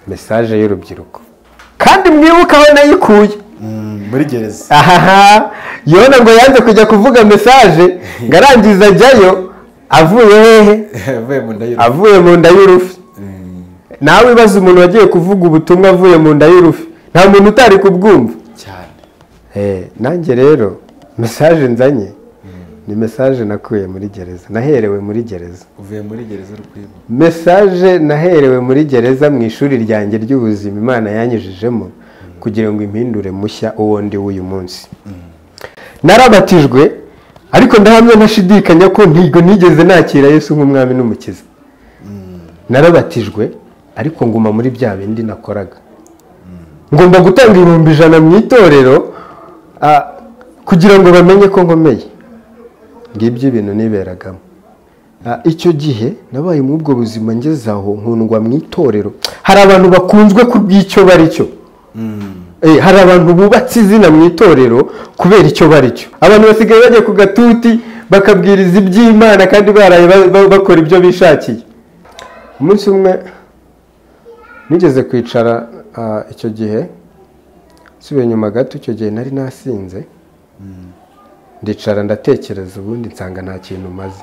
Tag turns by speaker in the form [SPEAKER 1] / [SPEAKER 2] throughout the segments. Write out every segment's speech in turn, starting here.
[SPEAKER 1] mesaje y'urubyiruko kandi mwibuke aho nayikuye
[SPEAKER 2] muri gereza
[SPEAKER 1] ahaha yona ngo yanze kujya kuvuga mesaje ngo arangiza ajyayo avuye hehe
[SPEAKER 2] avuye mu nda y'urupfu
[SPEAKER 1] avuye mu nda y'urufi nawe ibaze umuntu wagiye kuvuga ubutumwa avuye mu nda y'urufi nta muntu utari kubwumva
[SPEAKER 2] cyane
[SPEAKER 1] Eh, nanjye rero mesaje nzanye ni mesaje nakuye muri gereza naherewe muri gereza
[SPEAKER 2] uvuye muri gereza uri kwibuka
[SPEAKER 1] mesaje naherewe muri gereza mu ishuri ryanjye ry'ubuzima imana yanyujijemo kugira ngo impindure mushya uwo ndi w'uyu munsi narabatijwe ariko ndahamya ntashidikanya ko ntigo nigeze nakira yesu nk'umwami n'umukiza narabatijwe ariko nguma muri bya bindi nakoraga ngomba gutanga ibihumbi ijana mu itorero ah, kugira ngo bamenye ko nkomeye ngibyo ibintu niberagamo Ah, icyo gihe nabaye muri ubwo buzima ngeze aho nkundwa mu itorero hari abantu bakunzwe ku bw'icyo bari cyo Eh, hari abantu bubatse izina mu itorero kubera icyo bari cyo abantu basigaye bajya ku gatuti bakabwiriza iby'imana kandi baraye ba- ba- bakora ibyo bishakiye umunsi umwe nigeze kwicara ah, icyo gihe nsubiye inyuma gato icyo gihe nari nasinze ndicara ndatekereza ubundi nsanga nta kintu maze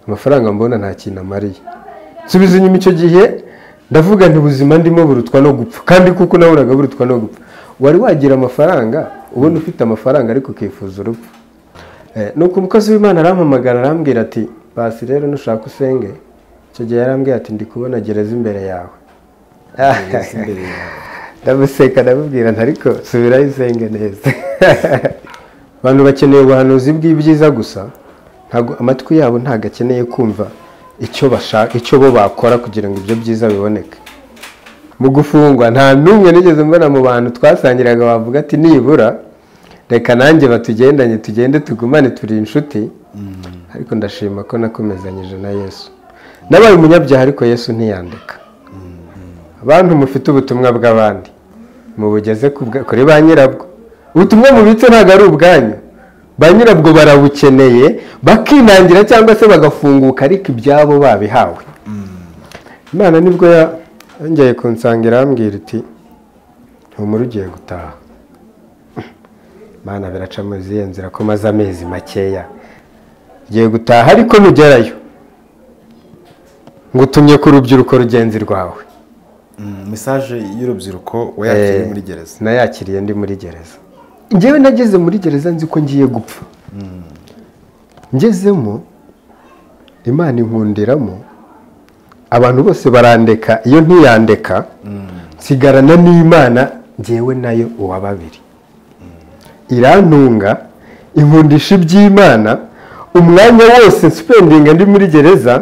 [SPEAKER 1] amafaranga mbona nta kintu amariye nsubiza inyuma icyo gihe ndavuga nti ubuzima ndimo burutwa no gupfa kandi kuko nabonaga burutwa no gupfa wari wagira amafaranga ubona ufite amafaranga ariko ukifuza urupfu Eh, nuko umukozi w'imana arampamagara arambwira ati basi rero nushaka usenge icyo gihe yarambwira ati ndi kubona gereza imbere yawe
[SPEAKER 2] gereza imbere yawe
[SPEAKER 1] ndamuseka ndamubwira nti ariko subirayo usenge neza abantu bakeneye ubuhanuzi bw'ibyiza gusa ntabwo amatwi yabo ntabwo akeneye kumva icyo bashaka icyo bo bakora kugira ngo ibyo byiza biboneke mu gufungwa nta n'umwe nigeze mbona mu bantu twasangiraga wavuga ati nibura reka nanjye batugendanye tugende tugumane turi inshuti ariko ndashima ko nakomezanyije na yesu nabaye umunyabyaha ariko yesu ntiyandeka abantu mufite ubutumwa bw'abandi mubugeze ku bwa- kuri ba nyirabwo ubutumwa mubitse ntabwo ari ubwanyu ba nyirabwo barabukeneye bakinangira cyangwa se bagafunguka ariko ibyabo babihawe imana nibwo ya- yongeye kunsangira arambwira iti humura ugiye gutaha imana biraca mu zihe nzira ko maze amezi makeya ugiye gutaha ariko nugerayo ngutumye ku rubyiruko rugenzi rwawe
[SPEAKER 2] mesaje y'urubyiruko wayakiriye muri gereza
[SPEAKER 1] nayakiriye ndi muri gereza ngewe nageze muri gereza nzi ko ngiye gupfa ngezemo imana inkundiramo abantu bose barandeka iyo ntiyandeka nsigarana n'imana ngewe nayo uwa babiri irantunga inkundisha iby'imana umwanya wose nsupendinga ndi muri gereza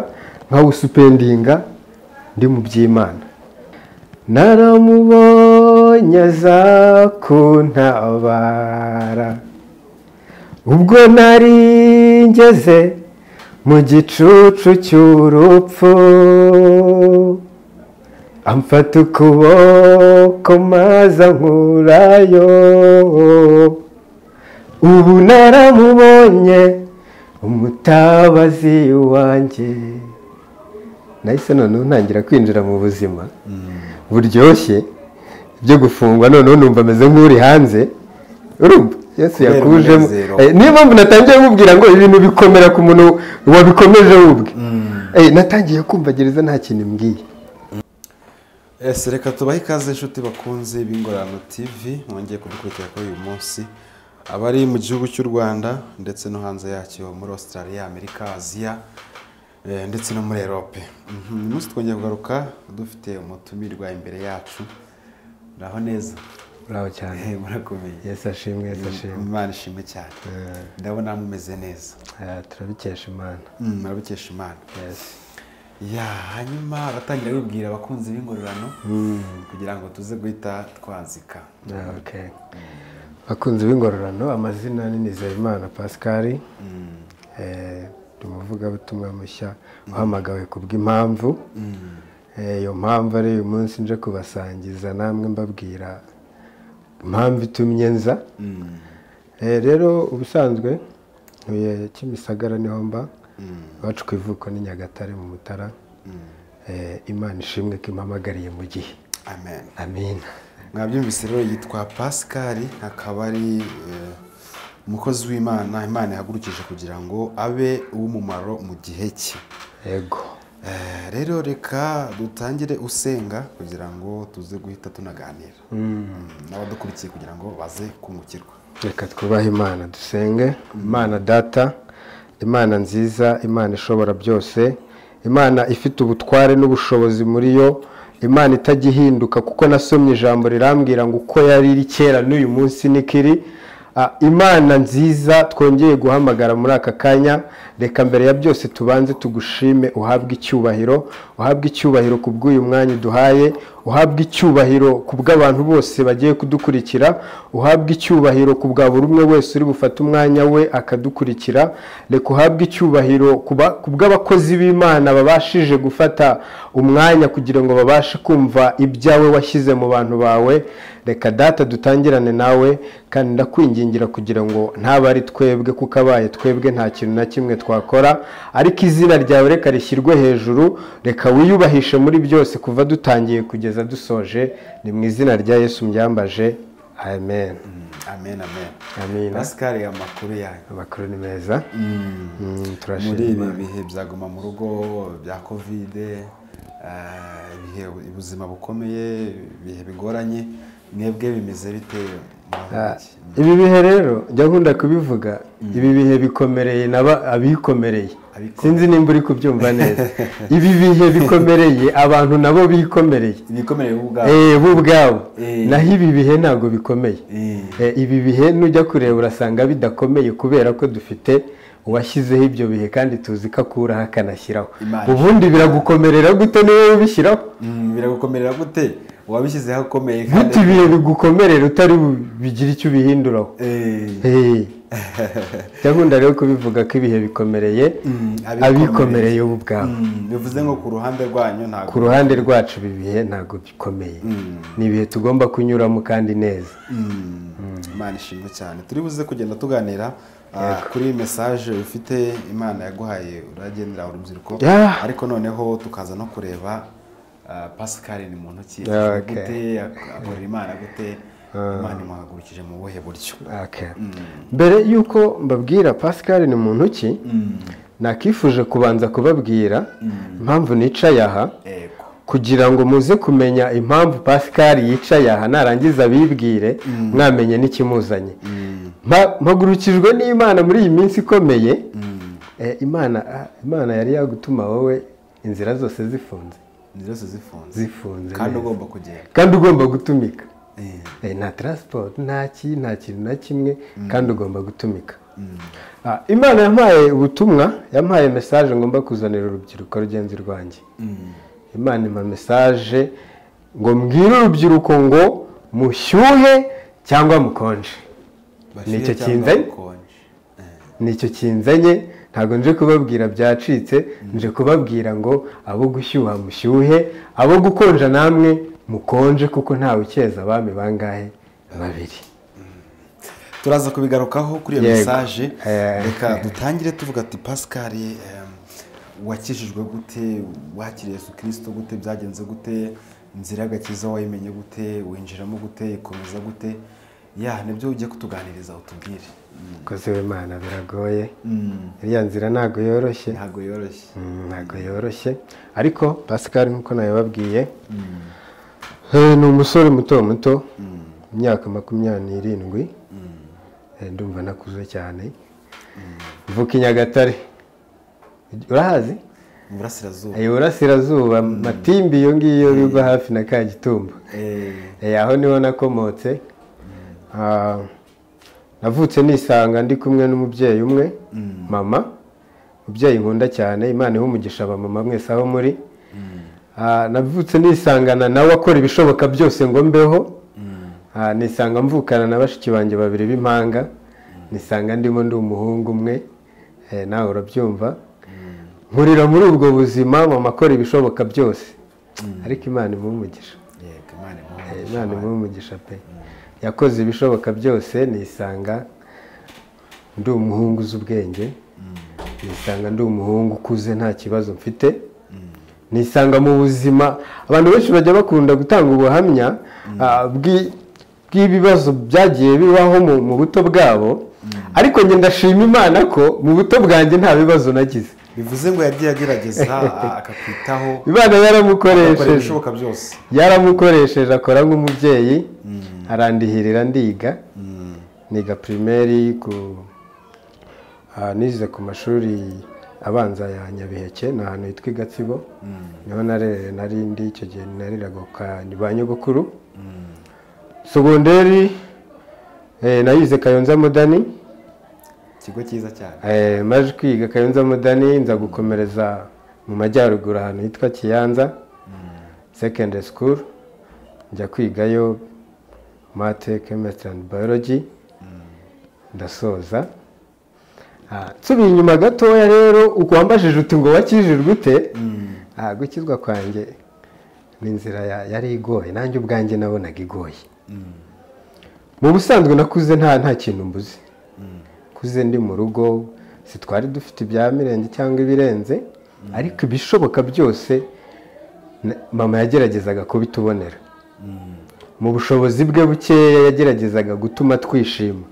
[SPEAKER 1] nkawusupendinga ndi mu by'imana naramubonye aza kuntabara ubwo nari ngeze mu gicucu cy'urupfu amfata ukuboko maze ankurayo ubu naramubonye umutabazi wanjye nahise noneho ntangira kwinjira mu buzima buryoshye byo gufungwa noneho numva ameze nk'uri hanze urumva yesu
[SPEAKER 2] Kubera
[SPEAKER 1] yakujemo
[SPEAKER 2] umunezero.
[SPEAKER 1] Eh, niyo mpamvu natangiye mubwira ngo ibintu bikomera ku muntu wabikomeje wubwe Eh, natangiye kumva gereza nta kintu imbwiye
[SPEAKER 2] ese reka tubahe ikaze inshuti bakunze b'ingorano tv mwongeye kudukurikira kuri uyu munsi abari mu gihugu cy'u rwanda ndetse no hanze yacyo muri australia amerika aziya eh, ndetse no muri erope Mhm, uyu munsi twongeye kugaruka dufite umutumirwa imbere yacu muraho neza
[SPEAKER 1] uraho cyane
[SPEAKER 2] Eh, murakomeye
[SPEAKER 1] yesu ashimwe yesu ashimwe
[SPEAKER 2] imana ishimwe cyane ndabona mumeze neza
[SPEAKER 1] Eh, turabikesha imana
[SPEAKER 2] Mm, murabikesha imana
[SPEAKER 1] Yes.
[SPEAKER 2] ya hanyuma abatangira bibwira abakunzi b'ingororano kugira ngo tuze guhita twanzika
[SPEAKER 1] Ah, okay. bakunzi b'ingororano amazina ni nizeyimana pascal Eh, ndi umuvugabutumwa mushya uhamagawe ku bw'impamvu Eh, iyo mpamvu ari uyu munsi nje kubasangiza namwe mbabwira impamvu itumye nza Eh, rero ubusanzwe ntuye kimisagara niho mba iwacu ku ivuko ni nyagatare mu mutara eh, imana ishimwe ko imuhamagariye mu gihe
[SPEAKER 2] amen
[SPEAKER 1] amina
[SPEAKER 2] mwabyumvise rero yitwa pascal akaba ari eh, umukozi w'imana imana yahagurukije kugira ngo abe uw'umumaro mu gihe cye
[SPEAKER 1] yego
[SPEAKER 2] Eh, rero reka dutangire usenga kugira ngo tuze guhita tunaganira Mm, n'abadukurikiye kugira ngo baze kungukirwa
[SPEAKER 1] reka twubahe imana dusenge imana data imana nziza imana ishobora byose imana ifite ubutware n'ubushobozi muri yo imana itagihinduka kuko nasomye ijambo rirambwira ngo uko yari iri kera n'uyu munsi niko iri Ah, imana nziza twongeye guhamagara muri aka kanya reka mbere ya byose tubanze tugushime uhabwe icyubahiro uhabwe icyubahiro ku bw'uyu mwanya uduhaye uhabwe icyubahiro ku bw'abantu bose bagiye kudukurikira uhabwe icyubahiro ku bwa buri umwe wese uri bufate umwanya we akadukurikira reka uhabwe icyubahiro ku ba- ku bw'abakozi b'imana babashije gufata umwanya kugira ngo babashe kumva ibyawe washyize mu bantu bawe reka data dutangirane nawe kandi ndakwingingira kugira ngo ntabe ari twebwe kuko abaye twebwe nta kintu na kimwe twakora ariko izina ryawe reka rishyirwe hejuru reka wiyubahishe muri byose kuva dutangiye kugeza dusoje ni mu izina rya yesu mbyambaje amen
[SPEAKER 2] Mm, amen amen
[SPEAKER 1] amen
[SPEAKER 2] pascal amakuru yanyu
[SPEAKER 1] amakuru ni meza Mm,
[SPEAKER 2] muri
[SPEAKER 1] turashima
[SPEAKER 2] ibi bihe byaguma mu rugo bya kovide eh, ibihe ubuzima bukomeye ibihe bigoranye mwebwe bimeze bite
[SPEAKER 1] Ah, ibi bihe rero njya nkunda kubivuga ibi bihe bikomereye n'aba abikomereye
[SPEAKER 2] Abikomereye.
[SPEAKER 1] sinzi nimba uri kubyumva neza ibi bihe bikomereye abantu nabo bikomereye
[SPEAKER 2] ibikomereye ubwabo
[SPEAKER 1] Eh, bo ubwabo
[SPEAKER 2] Eh.
[SPEAKER 1] naho ibi bihe ntabwo bikomeye
[SPEAKER 2] Eh.
[SPEAKER 1] Eh, ibi bihe nujya kureba urasanga bidakomeye kubera ko dufite uwashyizeho ibyo bihe kandi tuzi ko akuraho akanashyiraho
[SPEAKER 2] Imana.
[SPEAKER 1] ubundi biragukomerera gute niwe ubishyiraho
[SPEAKER 2] Mm, biragukomerera gute wabishyizeho akomeye
[SPEAKER 1] gute ibihe bigukomerera utari bu- bigire icyo ubihinduraho
[SPEAKER 2] Eh.
[SPEAKER 1] Hey. gahunda rero kubivuga ko ibihe bikomereye
[SPEAKER 2] Mm,
[SPEAKER 1] abikomereye bo ubwabo
[SPEAKER 2] Mm, bivuze ngo ku ruhande rwanyu ntabwo
[SPEAKER 1] ku ruhande rwacu ibi bihe ntabwo bikomeye ni ibihe tugomba kunyuramo kandi neza
[SPEAKER 2] Mm, imana ishimwe cyane turi buze kugenda tuganira ah, kuri mesaje ufite imana yaguhaye uragendera urubyiruko
[SPEAKER 1] Yeah.
[SPEAKER 2] ariko noneho tukaza no kureba ah, pascal ni muntu ki
[SPEAKER 1] Yeah, okay.
[SPEAKER 2] gute ak- akorera imana gute imana imuhagurukije mu buhe buryo
[SPEAKER 1] Okay. mbere y'uko mbabwira pascal ni muntu ki nakifuje kubanza kubabwira impamvu nicaye aha
[SPEAKER 2] ego
[SPEAKER 1] kugira ngo muze kumenya impamvu pascal yicaye aha narangiza abibwire mwamenye n'ikimuzanye Mpa- mpagurukijwe n'imana muri iyi minsi ikomeye Eh, imana ah, imana yari yagutuma wowe inzira zose zifunze
[SPEAKER 2] inzira zose zifunze
[SPEAKER 1] zifunze
[SPEAKER 2] kandi
[SPEAKER 1] neza.
[SPEAKER 2] ugomba kugenda
[SPEAKER 1] kandi ugomba gutumika
[SPEAKER 2] Eh,
[SPEAKER 1] Eh, nta transport nta ki nta kintu na kimwe kandi ugomba gutumika Ah, imana yampaye ubutumwa yampaye message ngomba kuzanira urubyiruko rugenzi rwanjye
[SPEAKER 2] mm,
[SPEAKER 1] imana impa mesaje ngo mbwire urubyiruko ngo mushyuhe cyangwa mukonje nicyo
[SPEAKER 2] bashyire cyangwa
[SPEAKER 1] kinzanye
[SPEAKER 2] bakonje. Eh.
[SPEAKER 1] nicyo kinzanye ntabwo nje kubabwira byacitse nje kubabwira ngo abo gushyuha mushyuhe abo gukonja namwe mukonje kuko ntawe ukeza abami bangahe babiri
[SPEAKER 2] turaza kubigarukaho kuri iyo
[SPEAKER 1] Yego.
[SPEAKER 2] mesaje
[SPEAKER 1] Eh.
[SPEAKER 2] reka dutangire tuvuga ati pascal em, wakijijwe gute wakiriye yesu kirisito gute byagenze gute inzira y'agakiza wayimenye gute winjiramo gute ikomeza gute ya nibyo ugiye kutuganiriza utubwire
[SPEAKER 1] koze w'imana biragoye
[SPEAKER 2] Mm,
[SPEAKER 1] iriya nzira ntabwo yoroshye
[SPEAKER 2] ntabwo yoroshye
[SPEAKER 1] Mm, ntabwo yoroshye ariko pascal nk'uko nabibabwiye Eh, ni umusore muto muto imyaka makumyabiri n'irindwi Eh, ndumva nakuze cyane mvuka i nyagatare urahazi
[SPEAKER 2] mu burasirazuba
[SPEAKER 1] Eh, iburasirazuba matimbi iyo ngiyo biva hafi na kagitumba
[SPEAKER 2] Eh,
[SPEAKER 1] Eh, aho niho nakomotse Ah, navutse nisanga ndi kumwe n'umubyeyi umwe mama umubyeyi nkunda cyane imana iha umugisha abamama mwese aho muri Ah, navutse nisangana nawe akora ibishoboka byose ngo mbeho Ah, nisanga mvukana na bashiki banjye babiri b'impanga nisanga ndimo ndi umuhungu umwe Eh, nawe urabyumva nkurira muri ubwo buzima mama akora ibishoboka byose ariko imana imuha umugisha
[SPEAKER 2] yego imana imuhe
[SPEAKER 1] Eh,
[SPEAKER 2] umugisha.
[SPEAKER 1] imana imuhe umugisha pe yakoze ibishoboka byose nisanga ndi umuhungu uzi ubwenge nisanga ndi umuhungu ukuze nta kibazo mfite nisanga mu buzima abantu benshi bajya bakunda gutanga ubuhamya ah, bw'i- bw'ibibazo byagiye bibaho mu- mu buto bwabo ariko njye ndashima imana ko mu buto bwanjye nta bibazo nagize
[SPEAKER 2] bivuze ngo yagiye agerageza a- akakwitaho
[SPEAKER 1] imana
[SPEAKER 2] akora
[SPEAKER 1] yaramukoresheje
[SPEAKER 2] ibishoboka byose
[SPEAKER 1] yaramukoresheje akora nk'umubyeyi arandihirira ndiga niga pirimeri ku ah, nize ku mashuri abanza ya nyabiheke ni ahantu hitwa i gatsibo niho narere nari ndi icyo gihe nariraga kwa ba nyogokuru sogonderi eh, nayize kayonza mudani
[SPEAKER 2] ikigo cyiza cyane
[SPEAKER 1] Eh, maze kwiga kayonza mudani nza gukomereza mu majyaruguru ahantu hitwa kiyanza secondary school njya kwigayo mate chemistry and biology ndasoza Ah, nsubiye inyuma gatoya rero uko wambajije uti ngo wakijijwe ute Ah, gukizwa kwanjye ni inzira ya- yari igoye nanjye ubwanjye nabonaga igoye mu busanzwe nakuze nta nta kintu mbuze kuze ndi mu rugo sitwari dufite ibya mirenge cyangwa ibirenze ariko ibishoboka byose na- mama yageragezaga kubitubonera mu bushobozi bwe bukeya yageragezaga gutuma twishima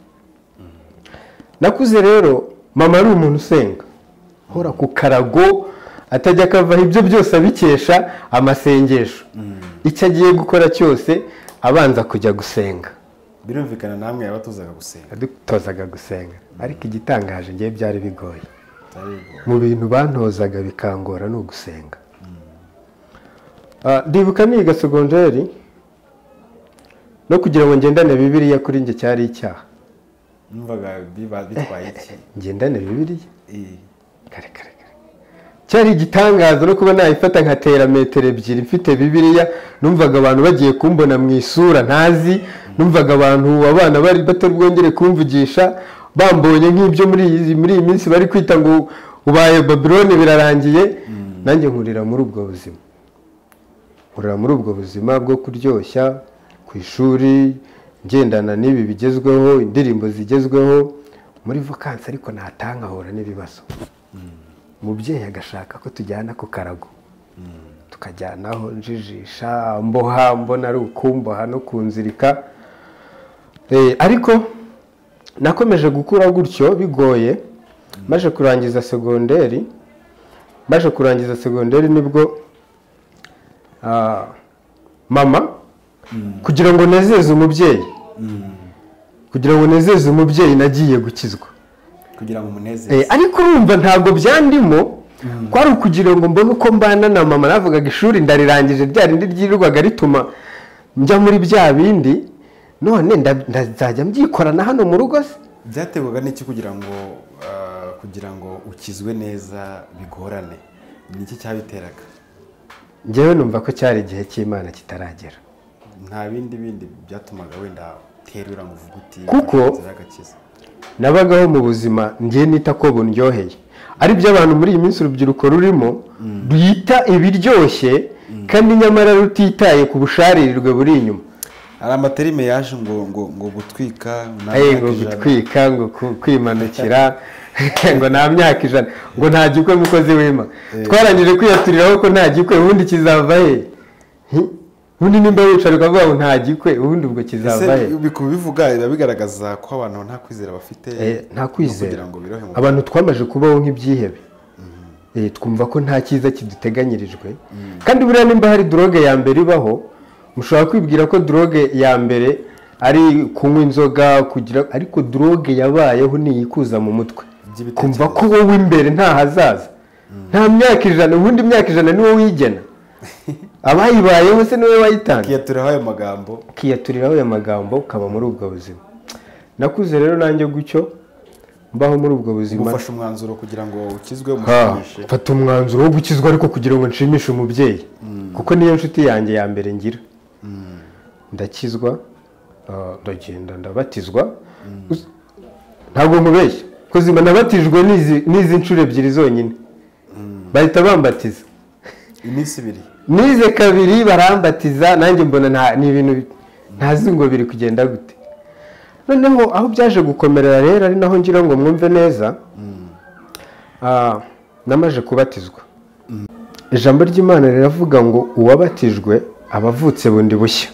[SPEAKER 1] nakuze rero mama ari umuntu usenga uhora ku karago atajya akavaho ibyo byose abikesha amasengesho icyo agiye gukora cyose abanza kujya gusenga
[SPEAKER 2] birumvikana namwe yabatozaga gusenga
[SPEAKER 1] yadutozaga gusenga ariko igitangaje ngewe byari bigoye
[SPEAKER 2] atari ubwo.
[SPEAKER 1] mu bintu bantozaga bikangora ni ugusenga Ah, ndibuka niga segonderi no kugira ngo ngendane bibiriya kuri njye cyari icyaha
[SPEAKER 2] numvaga biba- bitwaye iki
[SPEAKER 1] ngendane bibiriya
[SPEAKER 2] Eh,
[SPEAKER 1] kare kare kare cyari igitangaza no kuba nayifata nkatera metero ebyiri mfite bibiliya numvaga abantu bagiye kumbona mu isura ntazi numvaga abantu abana bari batabwongere kumvugisha bambonye nk'ibyo muri iyi muri iyi minsi bari kwita ngo ubaye babiloni birarangiye nanjye nkurira muri ubwo buzima nkurira muri ubwo buzima bwo kuryoshya ku ishuri ngendana n'ibi bigezweho indirimbo zigezweho muri vakansi ariko natanga ahura n'ibibazo umubyeyi agashaka ko tujyana ku karago tukajyanaho njijisha mboha mbona ari ukumboha no kunzirika Eh, ariko nakomeje gukura gutyo bigoye maze kurangiza segonderi maze kurangiza segonderi nibwo ah, mama kugira ngo nezeze umubyeyi kugira ngo nezeze umubyeyi nagiye gukizwa
[SPEAKER 2] kugira ngo
[SPEAKER 1] Eh,
[SPEAKER 2] umunezeze
[SPEAKER 1] ariko urumva ntabwo byandimo kwari ukugira ngo mbone uko mbana na mama navugaga ishuri ndarirangije rya rindi ryirirwaga rituma njya muri bya bindi none nda- ndazajya mbyikorana hano mu rugo se
[SPEAKER 2] byaterwaga n'iki kugira ngo ah, kugira ngo ukizwe neza bigorane ni iki cyabiteraga
[SPEAKER 1] njyewe numva ko cyari igihe cy'imana kitaragera
[SPEAKER 2] nta bindi bindi byatumaga wenda terura ngo uvuge uti
[SPEAKER 1] Kuko-
[SPEAKER 2] agakiza
[SPEAKER 1] nabagaho mu buzima ngiye nita ko bundyoheye ari byo abantu muri iyi minsi urubyiruko rurimo rwita ibiryoshye kandi nyamara rutitaye ku busharirirwe buri inyuma
[SPEAKER 2] hari amaterime yaje ngo ngo ngo gutwika nta
[SPEAKER 1] Hey,
[SPEAKER 2] myaka
[SPEAKER 1] ngo
[SPEAKER 2] ijana.
[SPEAKER 1] gutwika ngo ku- kwimanukira ngo nta myaka ijana ngo nta gikwe mukozi wima twarangije kwiyaturiraho ko nta gikwe ubundi kizava he Hi? ubundi nimba wicara ukavuga ngo nta gikwe ubundi ubwo
[SPEAKER 2] ese
[SPEAKER 1] kizava he
[SPEAKER 2] bi- kubivuga biba bigaragaza ko abantu nta kwizera bafite
[SPEAKER 1] Eh, nta kwizera
[SPEAKER 2] kugira ngo birohe mu
[SPEAKER 1] abantu twamaze kubaho nk'ibyihebe Eh, twumva ko nta cyiza kiduteganyirijwe kandi buriya nimba hari droge ya mbere ibaho mushobora kwibwira ko droge ya mbere ari kunywa inzoga kugira ariko droge yabayeho ni iyikuza mu mutwe
[SPEAKER 2] Iby'ibitekerezo.
[SPEAKER 1] kumva ko wowe imbere nta hazaza nta myaka ijana ubundi imyaka ijana ni wowe uyigena abayibayeho se niwe wayitanze
[SPEAKER 2] kiyaturiraho ayo magambo
[SPEAKER 1] ukiyaturiraho ayo magambo ukaba muri ubwo buzima nakuze rero nanjye gutyo mbaho muri ubwo buzima
[SPEAKER 2] gufasha umwanzuro kugira ngo ukizwe
[SPEAKER 1] Ha,
[SPEAKER 2] umushimishe
[SPEAKER 1] mfata umwanzuro wo gukizwa ariko kugira ngo nshimishe umubyeyi kuko niyo nshuti yanjye ya mbere ngira ndakizwa ah, ndagenda ndabatizwa Us- ntabwo nkubeshya kuko zima nabatijwe n'izi- n'izi nshuro ebyiri zonyine bahita bambatiza
[SPEAKER 2] iminsi ibiri
[SPEAKER 1] nize kabiri barambatiza nanjye mbona nta- ni ibintu bi- ntazi ngo biri kugenda gute noneho aho byaje gukomerera rero ari naho ngira ngo mwumve neza ah, namaze kubatizwa ijambo ry'imana riravuga ngo uwabatijwe aba avutse bundi bushya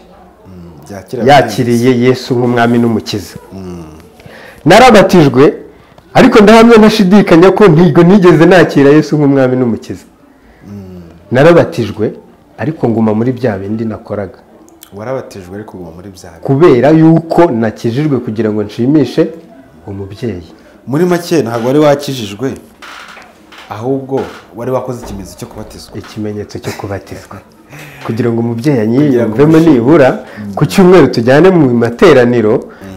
[SPEAKER 2] byakira
[SPEAKER 1] yakiriye yesu nk'umwami n'umukiza narabatijwe ariko ndahamya ntashidikanya ko ntigo nigeze nakira yesu nk'umwami n'umukiza narabatijwe ariko nguma muri bya bindi nakoraga
[SPEAKER 2] warabatijwe ariko uba muri bya bihe
[SPEAKER 1] kubera yuko nakijijwe kugira ngo nshimishe umubyeyi
[SPEAKER 2] muri make ntabwo wari wakijijwe ahubwo wari wakoze ikimenyetso cyo kubatizwa
[SPEAKER 1] ikimenyetso cyo kubatizwa kugira ngo umubyeyi yiyumvemo nibura ku cyumweru tujyane mu materaniro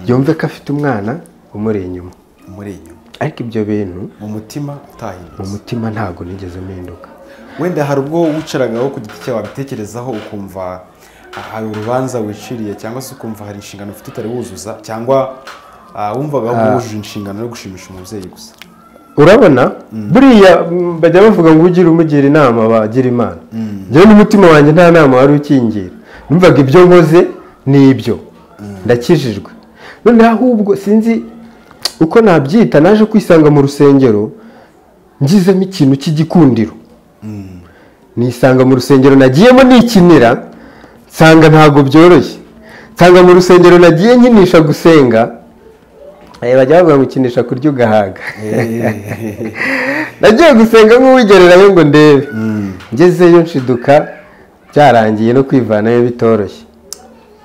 [SPEAKER 1] yumve ko afite umwana umuri inyuma
[SPEAKER 2] muri inyuma
[SPEAKER 1] ariko ibyo bintu
[SPEAKER 2] mu mutima
[SPEAKER 1] mu
[SPEAKER 2] utahindutse
[SPEAKER 1] mutima ntabwo nigeze mpinduka
[SPEAKER 2] wenda hari ubwo wicaragaho ku giti cyawe wabitekerezaho ukumva ah, hari urubanza wiciriye cyangwa se ukumva hari inshingano ufite utari wuzuza cyangwa ah, wumvaga wujuje inshingano yo gushimisha umubyeyi gusa
[SPEAKER 1] urabona buriya mm, bajya bavuga ngo ugire umugira inama bagira imana njyewe n'umutima wanjye nta nama wari ukingira numvaga ibyo nkoze ni ibyo ndakijijwe noneho ahubwo sinzi uko nabyita naje kwisanga mu rusengero ngizemo ikintu cy'igikundiro nisanga mu rusengero nagiyemo nikinira nsanga ntabwo byoroshye nsanga mu rusengero nagiye nkinisha gusenga Eh, bajya bavuga ngo ukinisha kurya ugahaga nagiye gusenga nk'uwigererayo ngo ndebe ngezeyo nshiduka byarangiye no kwivanayo bitoroshye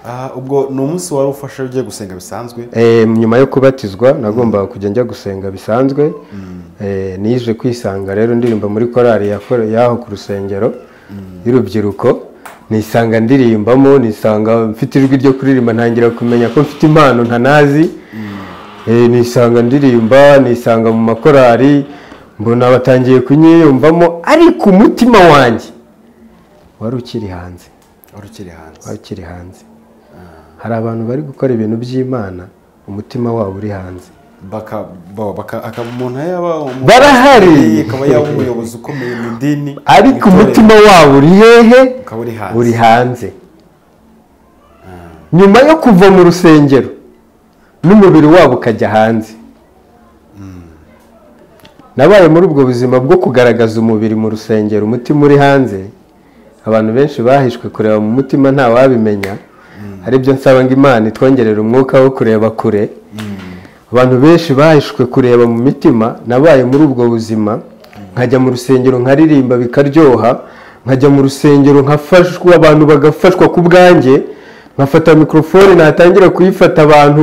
[SPEAKER 2] Ah, ubwo ni umunsi wari ufashe ugiye gusenga bisanzwe
[SPEAKER 1] Eh, nyuma yo kubatizwa nagombaga kujya njya gusenga bisanzwe Eh, nije kwisanga rero ndirimba muri korali yakore- y'aho ku rusengero y'urubyiruko nisanga ndirimbamo nisanga mfite ijwi ryo kuririmba ntangira kumenya ko mfite impano ntanazi Eh, nisanga ndirimba nisanga mu makorali mbona batangiye kunyiyumvamo ariko umutima wanjye wari ukiri hanze
[SPEAKER 2] wari ukiri hanze
[SPEAKER 1] wari ukiri hanze hari abantu bari gukora ibintu by'imana umutima wabo uri hanze
[SPEAKER 2] baka bo- baka akaba umuntu yaba umu-
[SPEAKER 1] Barahari!
[SPEAKER 2] akaba yaba umuyobozi ukomeye mu idini
[SPEAKER 1] ariko
[SPEAKER 2] mu itorero,
[SPEAKER 1] umutima wabo uri hehe
[SPEAKER 2] ukaba uri hanze
[SPEAKER 1] uri hanze nyuma yo kuva mu rusengero n'umubiri wabo ukajya hanze nabaye muri ubwo buzima bwo kugaragaza umubiri mu rusengero umutima uri hanze abantu benshi bahishwe kureba mu mutima nta wabimenya hari ibyo nsaba ngo imana itwongerera umwuka wo kureba kure abantu benshi bahishwe kureba mu mitima nabaye muri ubwo buzima nkajya mu rusengero nkaririmba bikaryoha nkajya mu rusengero nkafashwa abantu bagafashwa ku bwanjye nkafata mikorofone natangira kuyifata abantu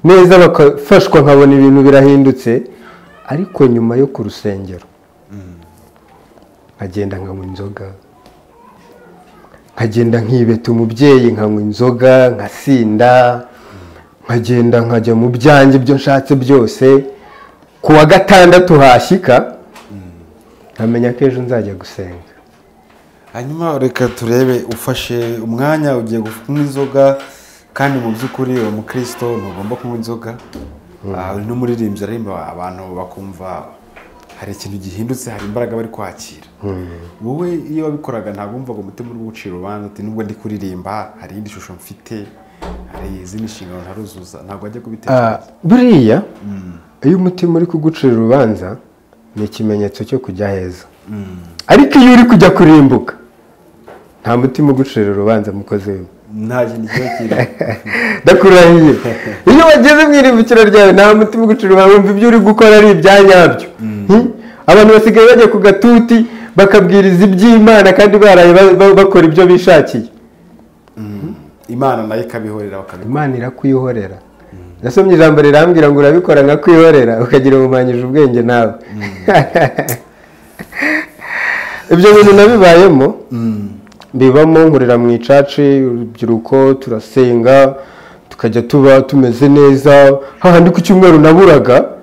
[SPEAKER 1] neza bagafashwa nkabona ibintu birahindutse ariko nyuma yo ku rusengero nkagenda nkanywa inzoga nkagenda nkibeta umubyeyi nkanywa inzoga nkasinda nkagenda nkajya mu byanjye ibyo nshatse byose ku wa gatandatu hashyika nkamenya ko ejo nzajya gusenga
[SPEAKER 2] hanyuma reka turebe ufashe umwanya ugiye kunywa inzoga kandi mu by'ukuri uwo mukristo ntugomba kunywa inzoga Ah, uri n'umuririmbyi aririmba abantu bakumva hari ikintu gihindutse hari imbaraga bari kwakira wowe iyo wabikoraga ntabwo wumvaga umutima uri gucira urubanza uti nubwo ndi kuririmba hari iyindi shusho mfite hari izindi nshingano ntaruzuza ntabwo wajya
[SPEAKER 1] Ah,
[SPEAKER 2] kubitekereza
[SPEAKER 1] buriya iyo umutima uri kugucira urubanza ni ikimenyetso cyo kujya heza ariko iyo uri kujya kurimbuka nta mutima ugucira urubanza mukozi we
[SPEAKER 2] nta kintu kiba kirimo
[SPEAKER 1] ndakurahiye iyo wageze mu irimbukiro ryawe nta mutima ugucira urubanza wumva ibyo uri gukora ari ibya nyabyo Hmm? abantu basigaye bajya ku gatuti bakabwiriza iby'imana kandi baraye ba- ba- bakora ibyo bishakiye
[SPEAKER 2] imana nayo ikabihorera bakabikora
[SPEAKER 1] imana irakuyihorera nasomye ijambo rirambwira ngo urabikora nka kwihorera ukagira ubumanyije ubwenge nawe ibyo bintu nabibayemo bibamo nkorera mu icaci urubyiruko turasenga tukajya tuba tumeze neza hahandi ku cyumweru naburaga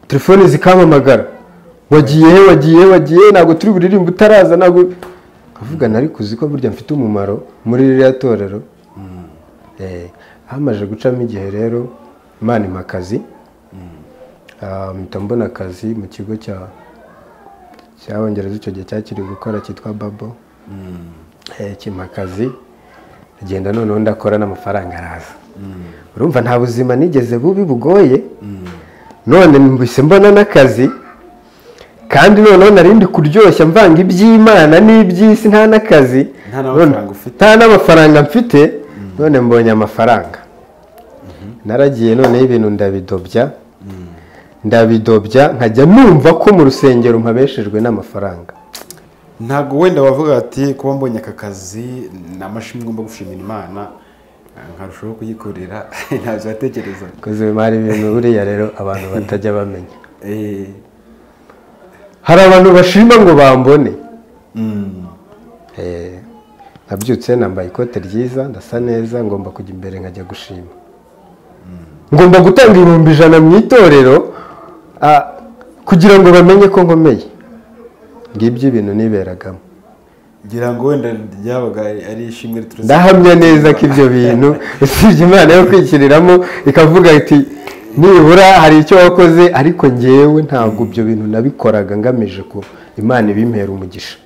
[SPEAKER 1] telefone zikampamagara wagiye he, wagiye he, wagiye he, ntabwo turi buririmbe utaraza ntabwo nkavuga ariko uzi ko burya mfite umumaro muri ririya torero Eh, hamaze gucamo igihe rero imana impa akazi Ah, mpita mbona akazi mu kigo cya cyabongereza icyo gihe cyakiri gukora cyitwa babo Eh, kimpa akazi agenda noneho ndakora n'amafaranga araza urumva nta buzima nigeze bubi bugoye none mbise mbona n'akazi kandi noneho nari ndi kuryoshya mvanga iby'imana n'iby'isi nta n'akazi
[SPEAKER 2] Nta n'amafaranga ufite.
[SPEAKER 1] nta n'amafaranga mfite none mbonye amafaranga naragiye noneho ibintu ndabidobya ndabidobya nkajya numva ko mu rusengero mpabeshejwe n'amafaranga
[SPEAKER 2] ntabwo wenda wavuga ati kuba mbonye aka kazi ni amashimwe ngomba gushimira imana eh, nkarushaho kuyikorera ntabyo watekerezaga
[SPEAKER 1] koze imari ibintu buriya rero abantu batajya bamenya
[SPEAKER 2] Eh,
[SPEAKER 1] hari abantu bashima ngo bambone
[SPEAKER 2] mm,
[SPEAKER 1] Eh, nabyutse nambaye ikote ryiza ndasa neza ngomba kujya imbere nkajya gushima ngomba gutanga ibihumbi ijana mu itorero ah, kugira ngo bamenye ko nkomeye ngibyo ibintu niberagamo
[SPEAKER 2] ngira ngo wenda ryabaga ari ishimwe riturutse
[SPEAKER 1] ndahamya neza ko ibyo bintu usibye imana yo kwikiriramo ikavuga iti nibura hari icyo wakoze ariko ngewe ntabwo ibyo bintu nabikoraga ngamije ko imana ibimpera umugisha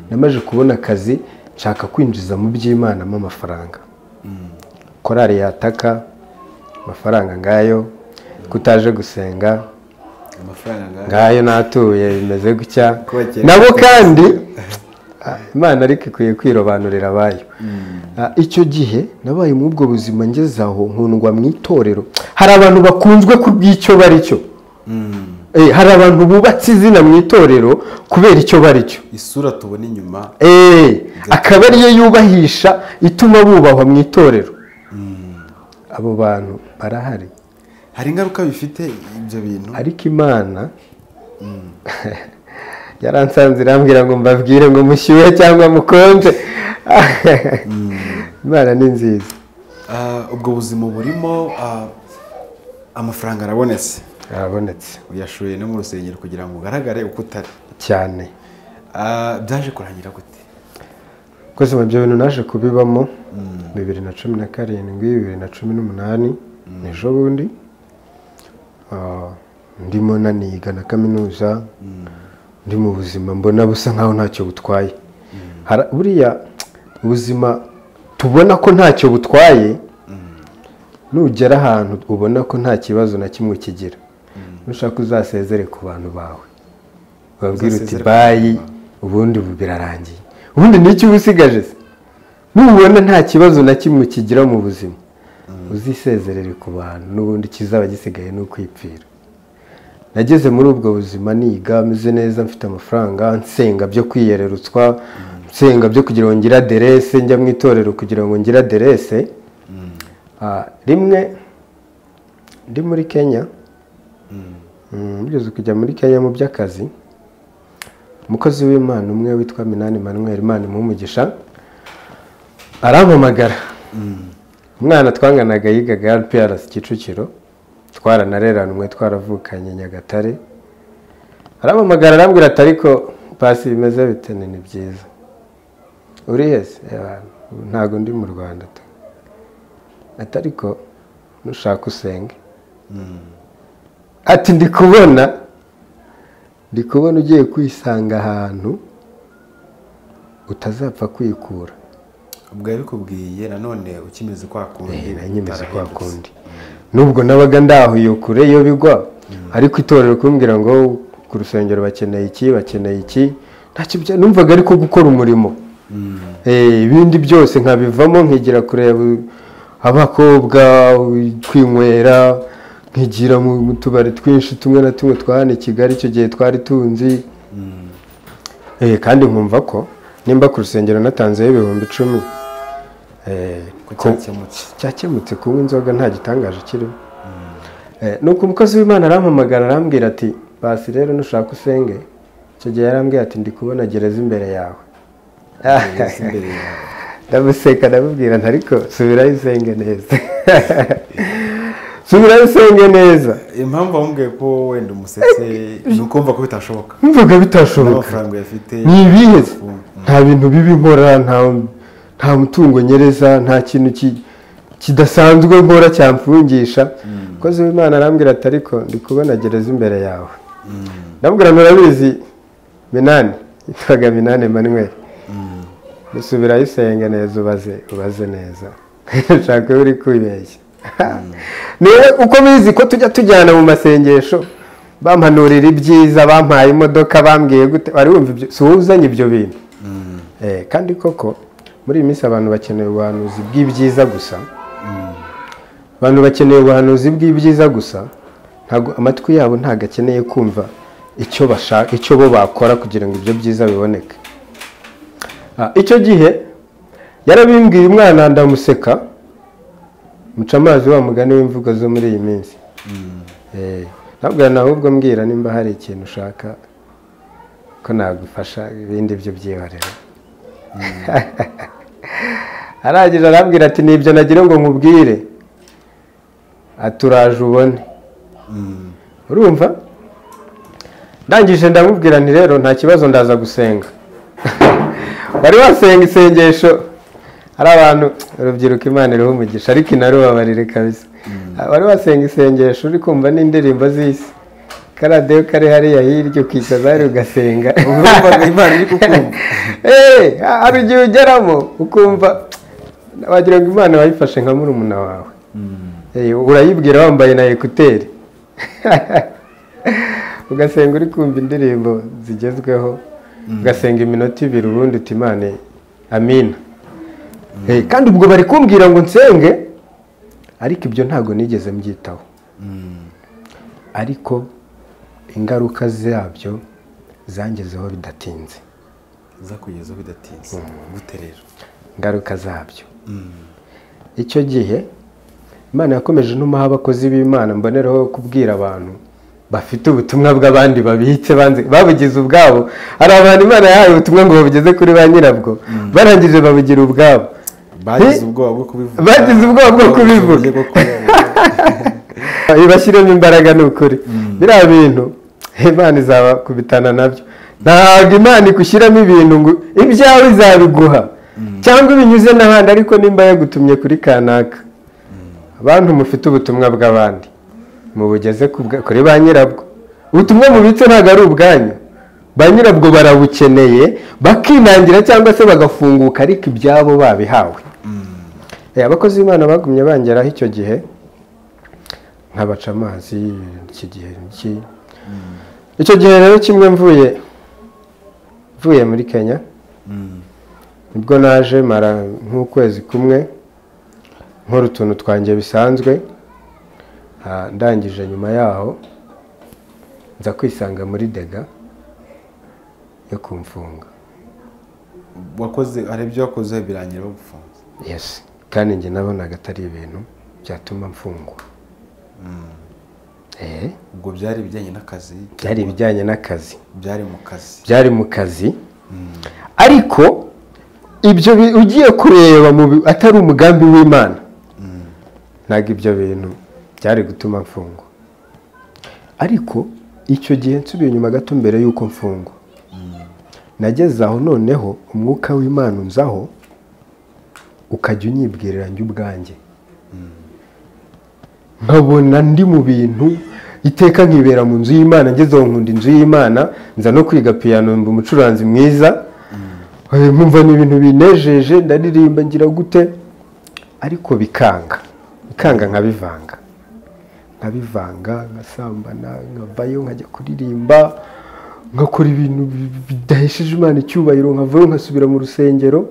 [SPEAKER 1] namaze kubona akazi nshaka kwinjiza mu by'imanamo amafaranga korari yataka amafaranga ngayo kutaje gusenga
[SPEAKER 2] amafaranga ngahe?
[SPEAKER 1] ngayo n'atuye bimeze gutya
[SPEAKER 2] Kubakira
[SPEAKER 1] nabo kandi ah, imana ariko ikwiye kwirobanurira abayo Ah, icyo gihe nabaye muri ubwo buzima ngeze aho nkundwa mu itorero hari abantu bakunzwe ku bw'icyo bari cyo
[SPEAKER 2] Mm.
[SPEAKER 1] Eh, hari abantu bubatse izina mu itorero kubera icyo bari cyo
[SPEAKER 2] isura tubona inyuma
[SPEAKER 1] Eh, akaba ariyo yubahisha ituma bubahwa mu itorero abo bantu barahari
[SPEAKER 2] hari ingaruka bifite ibyo bintu
[SPEAKER 1] ariko imana yaransanze irambwira ngo mbabwire ngo mushyuhe cyangwa mukonje imana ni nziza
[SPEAKER 2] Ah, ubwo buzima burimo ah, amafaranga arabonetse
[SPEAKER 1] arabonetse
[SPEAKER 2] uyashoye no mu rusengero kugira ngo ugaragare uko utari
[SPEAKER 1] cyane
[SPEAKER 2] Ah, byaje kurangira gute
[SPEAKER 1] koze mu byo bintu naje kubibamo bibiri na cumi na karindwi bibiri na cumi n'umunani ejo bundi Ah, ndimo naniga na kaminuza ndi mu buzima mbona busa nkaho ntacyo butwaye Hara- buriya ubuzima tubona ko ntacyo butwaye nugera ahantu ubona ko nta kibazo na kimwe ukigira nushaka uzasezere ku bantu bawe babwira uti
[SPEAKER 2] Uzasezere ku
[SPEAKER 1] bayi ubundi ubu birarangiye ubundi ni iki uba usigaje se nubona nta kibazo na kimwe ukigira mu buzima uzisezerere ku bantu n'ubundi kizaba gisigaye ni ukwipfira nageze muri ubwo buzima niga meze neza mfite amafaranga nsenga byo kwiyererutswa nsenga byo kugira ngo ngire aderese njya mu itorero kugira ngo ngire aderese Ah, rimwe ndi muri kenya Mm, mugeze kujya muri kenya mu by'akazi umukozi w'imana umwe witwa minani manuel imana imuha arampamagara umwana twanganaga yigaga rprs kicukiro twaranareranwe twaravukanye nyagatare arampamagara arambwira ati ariko pasi bimeze bite Nti, ni byiza uri hese Eh, ntabwo ndi mu rwanda tu ati ariko nushaka usenge ati ndi kubona ndi kubona ugiye kwisanga ahantu utazapfa kwikura
[SPEAKER 2] ubwo yabikubwiye nanone ukimeze kwa kundi
[SPEAKER 1] nanyemeze kwa
[SPEAKER 2] utarahindutse.
[SPEAKER 1] kundi nubwo nabaga ndahuye kure iyo bigwa ariko itorero kumbwira ngo ku rusengero bakeneye iki bakeneye iki ntacyo bya- numvaga ariko gukora umurimo Eh, ibindi byose nkabivamo nkigira kureba abakobwa kwinywera nkigira mu mu tubari twinshi tumwe na tumwe twa hano i kigali icyo gihe twari tunzi Eh, kandi nkumva ko nimba ku rusengero natanzeho ibihumbi icumi eh,
[SPEAKER 2] Ko
[SPEAKER 1] ko-
[SPEAKER 2] cyakemutse.
[SPEAKER 1] cyakemutse kunywa inzoga nta gitangaje kirimo Eh, nuko umukozi w'imana arampamagara arambwira ati basi rero nushaka usenge icyo gihe yarambwira ati ndi kubona gereza imbere yawe
[SPEAKER 2] Gereza imbere yawe.
[SPEAKER 1] ndamuseka ndamubwira nti ariko subirayo usenge neza subirayo usenge neza
[SPEAKER 2] impamvu wamubwiye ko wenda umusetse ni ukumva ko bitashoboka
[SPEAKER 1] mvuga bitashoboka
[SPEAKER 2] n'amafaranga uyafite
[SPEAKER 1] ni ibihe se?
[SPEAKER 2] Mm.
[SPEAKER 1] nta bintu bibi nkora nta- nta mutungo nyereza nta kintu ki- kidasanzwe nkora cyamfungisha umukozi w'imana arambwira ati ariko ndi kubona gereza imbere yawe ndabwira murabizi minani yitwaga minani manuel dusubirayo usenge neza ubaze ubaze neza nshaka uri kwibeshya niwe uko bizi ko tujya tujyana mu masengesho bampanurira ibyiza bampaye imodoka bambwiye gute wari wumva ibyo si wowe uzanye ibyo bintu Eh, kandi koko muri iyi minsi abantu bakeneye ubuhanuzi bw'ibyiza gusa abantu bakeneye ubuhanuzi bw'ibyiza gusa ntabwo amatwi yabo ntabwo akeneye kumva icyo bashaka icyo bo bakora kugira ngo ibyo byiza biboneke Ah, icyo gihe yarabimbwiye umwana ndamuseka muca amazi wa mugani w'imvugo zo muri iyi minsi Eh, nabwira nawe ubwo mbwira nimba hari ikintu ushaka ko nagufasha ibindi byo byihorera arangije arambwira ati nibyo nagira ngo nkubwire ati uraje ubone urumva ndangije ndamubwira nti rero nta kibazo ndaza gusenga wari wasenga isengesho hari abantu urubyiruko imana iriho umugisha ariko inarubabarire kabisa wari wasenga isengesho uri kumva n'indirimbo z'isi karadiyo kari hariya hirya ukicaza hariya ugasenga
[SPEAKER 2] urumvaga imana iri kukumva
[SPEAKER 1] Eh, hari igihe ugeramo ukumva wagira ngo imana wayifashe nka murumuna wawe Eh, urayibwira wambaye na ekuteri ugasenga uri kumva indirimbo zigezweho ugasenga iminota ibiri ubundi uti imana amina Eh, kandi ubwo bari kumbwira ngo nsenge ariko ibyo ntabwo nigeze mbyitaho ariko ingaruka zabyo zangezeho bidatinze
[SPEAKER 2] zakugezeho bidatinze gute rero
[SPEAKER 1] ingaruka zabyo icyo gihe imana yakomeje n'umuha abakozi b'imana mboneraho kubwira abantu bafite ubutumwa bw'abandi babitse banze babugize ubwabo hari abantu imana yahaye ubutumwa ngo babugeze kuri ba nyirabwo barangije babugira ubwabo
[SPEAKER 2] bagize
[SPEAKER 1] Ni-
[SPEAKER 2] ubwoba bwo kubivuga
[SPEAKER 1] bagize ubwoba bwo kubivuga.
[SPEAKER 2] Bagize ubwoba bwo kubivuga.
[SPEAKER 1] ibashyiremo imbaraga ni ukuri biriya bintu imana izabakubitana nabyo ntabwo imana ikushyiramo ibintu ngo ibyawe izabiguha cyangwa ibinyuze n'ahandi ariko nimba yagutumye kuri kanaka abantu mufite ubutumwa bw'abandi mubugeze ku bwa- kuri ba nyirabwo ubutumwa mubitse ntabwo ari ubwanyu ba nyirabwo barabukeneye bakinangira cyangwa se bagafunguka ariko ibyabo babihawe Eh, abakozi b'imana bagumye bangeraho icyo gihe nkabaca amazi iki gihe iki icyo gihe rero kimwe mvuye mvuye muri kenya nibwo naje mara nk'ukwezi kumwe nkora utuntu twanjye bisanzwe Ah, ndangije nyuma yaho nza kwisanga muri dega yo kumfunga
[SPEAKER 2] wakoze hari ibyo wakoze birangira bagufunze
[SPEAKER 1] yesi kandi njye nabonaga atari ibintu byatuma mfungwa Eh,
[SPEAKER 2] ubwo byari ibijyanye n'akazi
[SPEAKER 1] byari ibijyanye n'akazi
[SPEAKER 2] byari mu kazi
[SPEAKER 1] byari mu kazi ariko ibyo bi- ugiye kureba mu bi- atari umugambi w'imana ntabwo ibyo bintu byari gutuma mfungwa ariko icyo gihe nsubiye inyuma gato mbere y'uko mfungwa nageze aho noneho umwuka w'imana unzaho ukajya unyibwirira njye ubwanjye nkabona ndi mu bintu iteka nkibera mu nzu y'imana ngeze aho nkunda inzu y'imana nza no kwiga piyano mba umucuranzi mwiza Eh, nkumva ni ibintu binejeje ndaririmba ngira gute ariko bikanga bikanga nkabivanga nkabivanga nkasambana nkavayo nkajya kuririmba nkakora ibintu bi- bidahesheje imana icyubahiro nkavayo nkasubira mu rusengero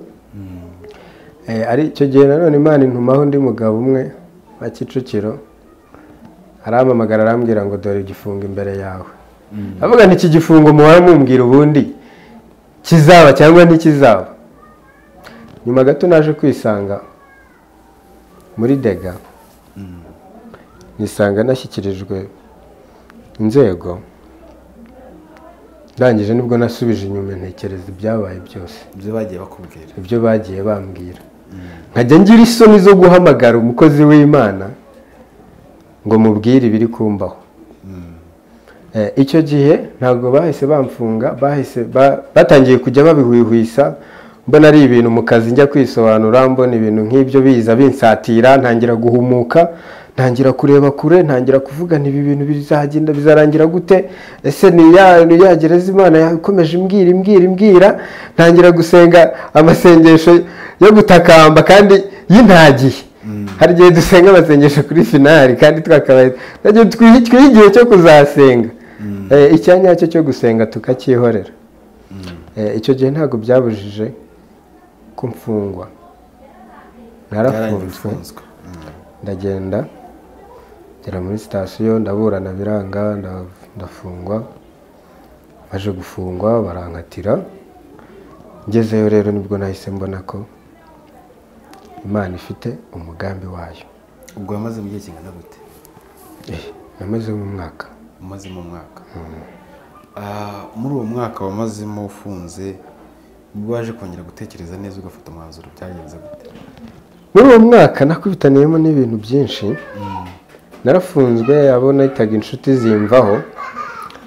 [SPEAKER 1] Eh, ari icyo gihe nanone imana intumaho undi mugabo umwe wa kicukiro arampamagara arambwira ngo dore igifungo imbere yawe avuga nti iki gifungo muhora mumbwira ubundi kizaba cyangwa ntikizaba nyuma gato naje kwisanga muri dega nisanga nashyikirijwe inzego ndangije nibwo nasubije inyuma ntekereza ibyabaye byose
[SPEAKER 2] ibyo bagiye bakubwira
[SPEAKER 1] ibyo bagiye bambwira nkajya ngira isoni zo guhamagara umukozi w'imana ngo mubwire ibiri kumbaho Eh, icyo gihe ntabwo bahise bamfunga bahise ba- batangiye kujya babihwihwisa mbona ari ibintu mu kazi njya kwisobanura mbona ibintu nk'ibyo biza binsatira ntangira guhumuka ntangira kureba kure ntangira kuvuga nti ibi bintu bizagenda bizarangira gute ese ni ya- ni yagereza imana yakomeje imbwira imbwira imbwira ntangira gusenga amasengesho yo gutakamba kandi y'intagihe hari igihe dusenga amasengesho kuri finari kandi twakabaye nagiye twiha igihe cyo kuzasenga Eh, icyanya nyacyo cyo gusenga tukacyihorera Eh, icyo gihe ntabwo byabujije ko mfungwa narafunzwe
[SPEAKER 2] byarafunzwe
[SPEAKER 1] ndagenda ngera muri sitasiyo ndaburana biranga nda- ndafungwa baje gufungwa barankatira ngezeyo rero nibwo nahise mbona ko imana ifite umugambi wayo
[SPEAKER 2] ubwo wamaze mu gihe kingana gute
[SPEAKER 1] Eh, namazemo umwaka
[SPEAKER 2] umazemo umwaka Ah, muri uwo mwaka wamazemo ufunze nibwo waje kongera gutekereza neza ugafata umwanzuro byagenze gute
[SPEAKER 1] muri uwo mwaka nakubitaniyemo n'ibintu byinshi narafunzwe abo nahitaga inshuti zimvaho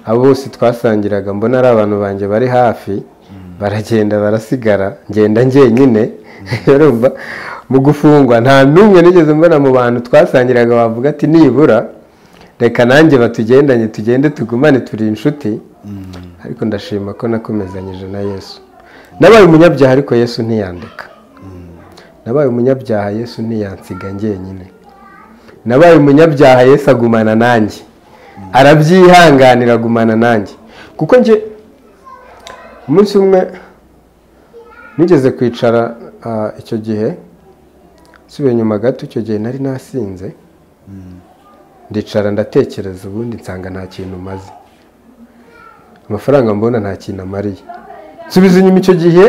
[SPEAKER 1] abo bose twasangiraga mbona ari abantu banjye bari hafi baragenda barasigara ngenda njyenyine urumva mu gufungwa nta n'umwe nigeze mbona mu bantu twasangiraga wavuga ati nibura reka nanjye batugendanye tugende tugumane turi inshuti ariko ndashima ko nakomezanyije na yesu nabaye umunyabyaha ariko yesu ntiyandeka nabaye umunyabyaha yesu ntiyansiga njyenyine nabaye umunyabyaha yesu agumana nanjye arabyihanganira agumana nanjye kuko njye umunsi umwe nigeze kwicara ah, icyo gihe nsubiye inyuma gato icyo gihe nari nasinze ndicara ndatekereza ubundi nsanga nta kintu maze amafaranga mbona nta kintu amariye nsubiza inyuma icyo gihe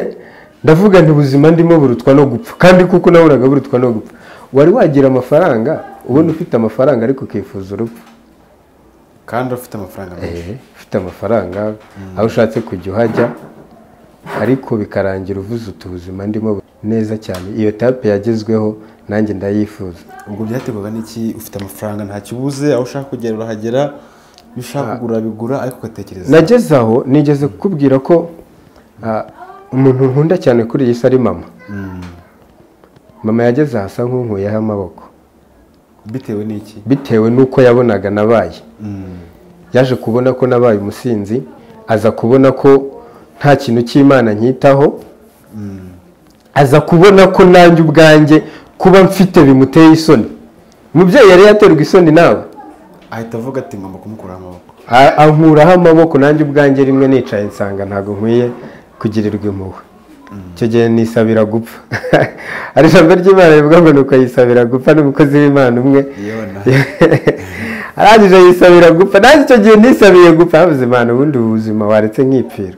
[SPEAKER 1] ndavuga nti ubuzima ndimo burutwa no gupfa kandi kuko nabonaga burutwa no gupfa wari wagira amafaranga ubona ufite amafaranga ariko ukifuza urupfu
[SPEAKER 2] kandi ufite amafaranga menshi
[SPEAKER 1] Eh, ufite amafaranga aho ushatse kujya uhajya ariko bikarangira uvuze uti ubuzima ndimo bu- neza cyane iyo tape yagezweho nanjye ndayifuza
[SPEAKER 2] ubwo byaterwaga n'iki ufite amafaranga ntakibuze aho ushaka kugera urahagera iyo ushaka kugura bigura ariko ugatekereza
[SPEAKER 1] nageze aho nigeze kukubwira ko ah, umuntu nkunda cyane kuri iyi si ari mama mama yageze ahasa nk'unkuyeho amaboko
[SPEAKER 2] bitewe n'iki
[SPEAKER 1] bitewe n'uko yabonaga nabaye yaje kubona ko nabaye umusinzi aza kubona ko nta kintu cy'imana nkitaho aza kubona ko nanjye ubwanjye kuba mfite bimuteye isoni umubyeyi yari yaterwa isoni nawe
[SPEAKER 2] ahita avuga ati ngomba kumukuraho amaboko
[SPEAKER 1] A- ankuraho amaboko nanjye ubwanjye rimwe nicaye nsanga ntabwo nkwiye kugirirwa impuhwe icyo gihe nisabira gupfa hari ijambo ry'imana rivuga ngo nuko yisabira gupfa n'umukozi w'imana umwe
[SPEAKER 2] Yona.
[SPEAKER 1] arangije yisabira gupfa nanjye icyo gihe nisabiye gupfa yavuze imana ubundi ubu buzima waretse nkipfira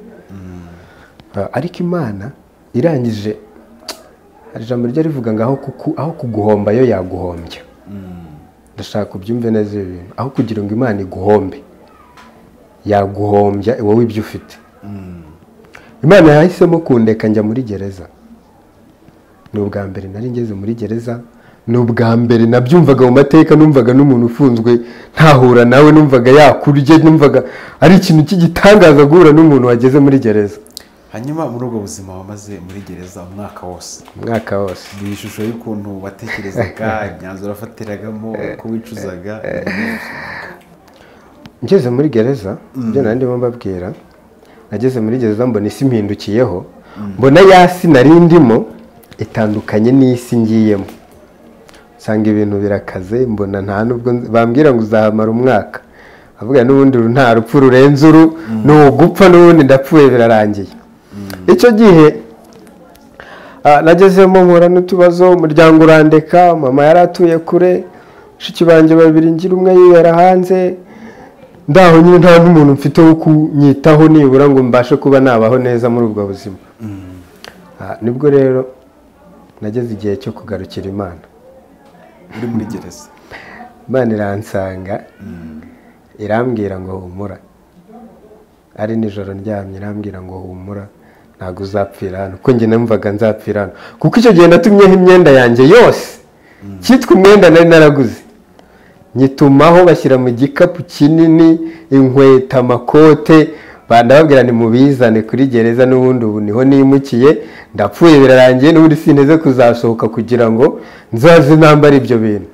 [SPEAKER 1] Ah, ariko imana irangije hari ijambo rijya rivuga ngo aho kuku- aho kuguhomba yo yaguhombya ndashaka ubyumve neza ibi bintu aho kugira ngo imana iguhombe yaguhombya wowe ibyo ufite imana yahisemo kundeka njya muri gereza ni ubwa mbere nari ngeze muri gereza ni ubwa mbere nabyumvaga mu mateka numvaga n'umuntu ufunzwe ntahura nawe numvaga yakurya numvaga ari ikintu cy'igitangaza guhura n'umuntu wageze muri gereza
[SPEAKER 2] hanyuma muri ubwo buzima wamaze muri gereza umwaka wose
[SPEAKER 1] umwaka wose
[SPEAKER 2] ni ishusho y'ukuntu watekerezaga imyanzuro wafatiragamo uko wicuzaga
[SPEAKER 1] ngeze muri gereza ibyo nari ndimo mbabwira nageze muri gereza mbona isi impindukiyeho mbona ya si nari ndimo itandukanye n'isi ngiyemo nsanga ibintu birakaze mbona nta nubwo nz- bambwira ngo uzahamara umwaka avuga n'ubundi uru nta rupfu rurenze uru ni ugupfa n'ubundi ndapfuye birarangiye icyo gihe ah, nagezemo nkura n'utubazo umuryango urandeka mama yari atuye kure bashiki banjye babiri ngira umwe yibera hanze ndaho nyine nta n'umuntu mfite wo kunyitaho nibura ngo mbashe kuba nabaho neza muri ubwo buzima Ah, nibwo rero nageze igihe cyo kugarukira imana
[SPEAKER 2] uri muri gereza
[SPEAKER 1] imana iransanga irambwira ngo humura ari nijoro ndyamye irambwira ngo humura ntabwo uzapfira hano kuko njye numvaga nzapfira hano kuko icyo gihe natumyeho imyenda yanjye yose cyitwa umwenda nari naraguze nyitumaho bashyira mu gikapu kinini inkweto amakote bandababwira ni mubizane kuri gereza n'ubundi ubu niho nimukiye ndapfuye birarangiye n'ubundi sinteze kuzasohoka kugira ngo nzaze nambara ibyo bintu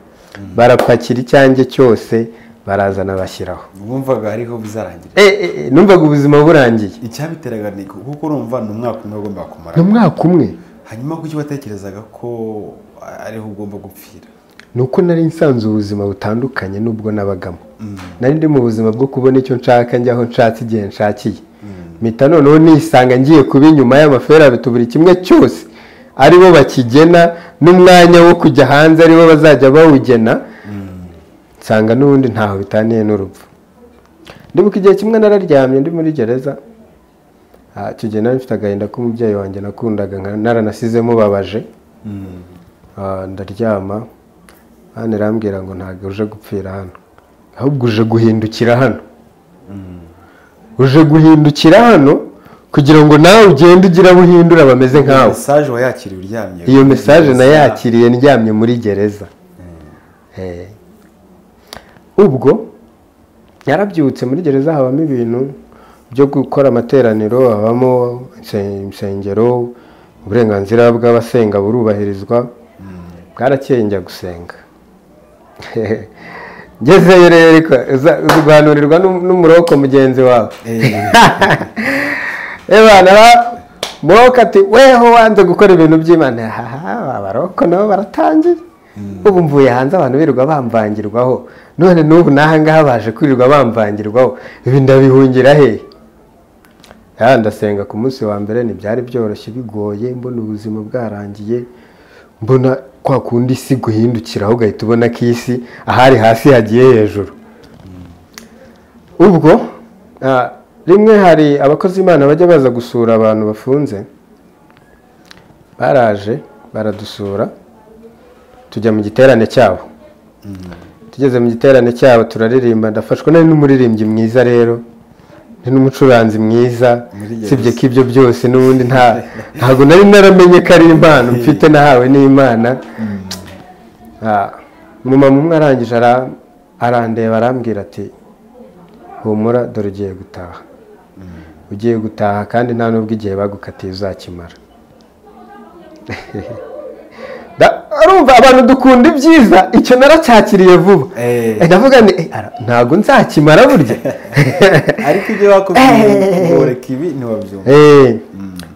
[SPEAKER 1] barapakira icyanjye cyose barazana bashyiraho
[SPEAKER 2] wumvaga ariho bizarangira
[SPEAKER 1] Eh, eh, eh, numvaga ubuzima burangiye
[SPEAKER 2] icyabiteraga ni kuko urumva ni umwaka umwe wagombaga kumara
[SPEAKER 1] ni umwaka umwe
[SPEAKER 2] hanyuma kuki watekerezaga ko ariho ugomba gupfira
[SPEAKER 1] ni uko nari nsanze ubuzima butandukanye n'ubwo nabagamo nari ndi mu buzima bwo kubona icyo nshaka njyaho nshatse igihe nshakiye mpita noneho nisanga ngiye kuba inyuma y'amaferabito buri kimwe cyose ari bo bakigena n'umwanya wo kujya hanze ari bo bazajya bawugena nsanga n'ubundi ntaho bitaniye n'urupfu ndibuka igihe kimwe nararyamye ndi muri gereza Ah, icyo gihe nari mfite agahinda k'umubyeyi wanjye nakundaga nka- naranasize mubabaje Ah, ndaryama hano irambwira ngo ntabwo uje gupfira hano ahubwo uje guhindukira hano uje guhindukira hano kugira ngo nawe ugende ugira abo uhindura bameze nkawe
[SPEAKER 2] mesaje wayakiriye uryamye
[SPEAKER 1] iyo mesaje nayakiriye ndyamye muri gereza Eh. ubwo yarabyutse muri gereza habamo ibintu byo gukora amateraniro habamo inse- insengero uburenganzira bw'abasenga burubahirizwa bwarakeye njya gusenga ngezeyo rero ariko uza- uziguhanurirwa n'um- n'umuroko mugenzi wawe ebana muroka ati weho wanze gukora ibintu by'imana haha abaroko nabo baratangira ubu mvuye hanze abantu birirwa bamvangirwaho none n'ubu n'aha ngaha baje kwirirwa bamvangirwaho ibi ndabihungira hehe Ya, ndasenga ku munsi wa mbere ntibyari byoroshye bigoye mbona ubuzima bwarangiye mbona kwa kundi isi guhindukiraho ugahita ubona ko iyi si ahari hasi hagiye hejuru ubwo ah, rimwe hari abakozi imana bajya baza gusura abantu bafunze baraje baradusura tujya mu giterane cyabo tugeze mu giterane cyabo turaririmba ndafashwa nari n'umuririmbyi mwiza rero ni n'umucuranzi mwiza
[SPEAKER 2] Muri gereza.
[SPEAKER 1] sibye ko ibyo byose n'ubundi nta ntabwo nari naramenye ko ari impano mfite nahawe n'imana Ah, umumama umwe arangije ara- arandeba arambwira ati humura dore ugiye gutaha ugiye gutaha kandi nta n'ubwo igihe bagukatiye uzakimara Da- urumva abantu dukunda ibyiza icyo naracyakiriye vuba
[SPEAKER 2] Eh.
[SPEAKER 1] Eh, ndavuga ni eh, ara- ntabwo nzakimara burya
[SPEAKER 2] ariko ibyo wakoze ngoreka ibi ntiwabyumva
[SPEAKER 1] Eh,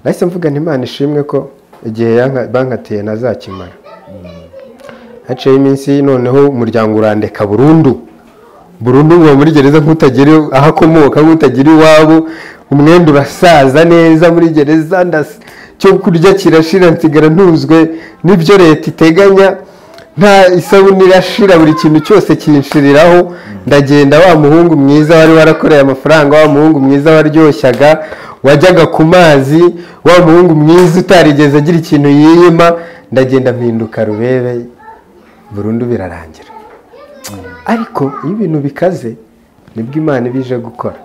[SPEAKER 1] nahise mvuga nti imana ishimwe ko igihe yanka- bankatiye ntazakimara haciyeho iminsi noneho umuryango urandeka burundu burundu uba muri gereza nk'utagira aho akomoka nk'utagira iwabo umwenda urasaza neza muri gereza ndas- cyo kurya kirashira nsigara ntuzwe n'ibyo leta iteganya nta isabune irashira buri kintu cyose kinshiriraho ndagenda wa muhungu mwiza wari warakoreye amafaranga wa muhungu mwiza waryoshyaga wajyaga ku mazi wa muhungu mwiza utarigeze agira ikintu yiyima ndagenda mpinduka rubebe burundu birarangira ariko iyo ibintu bikaze nibwo imana iba ije gukora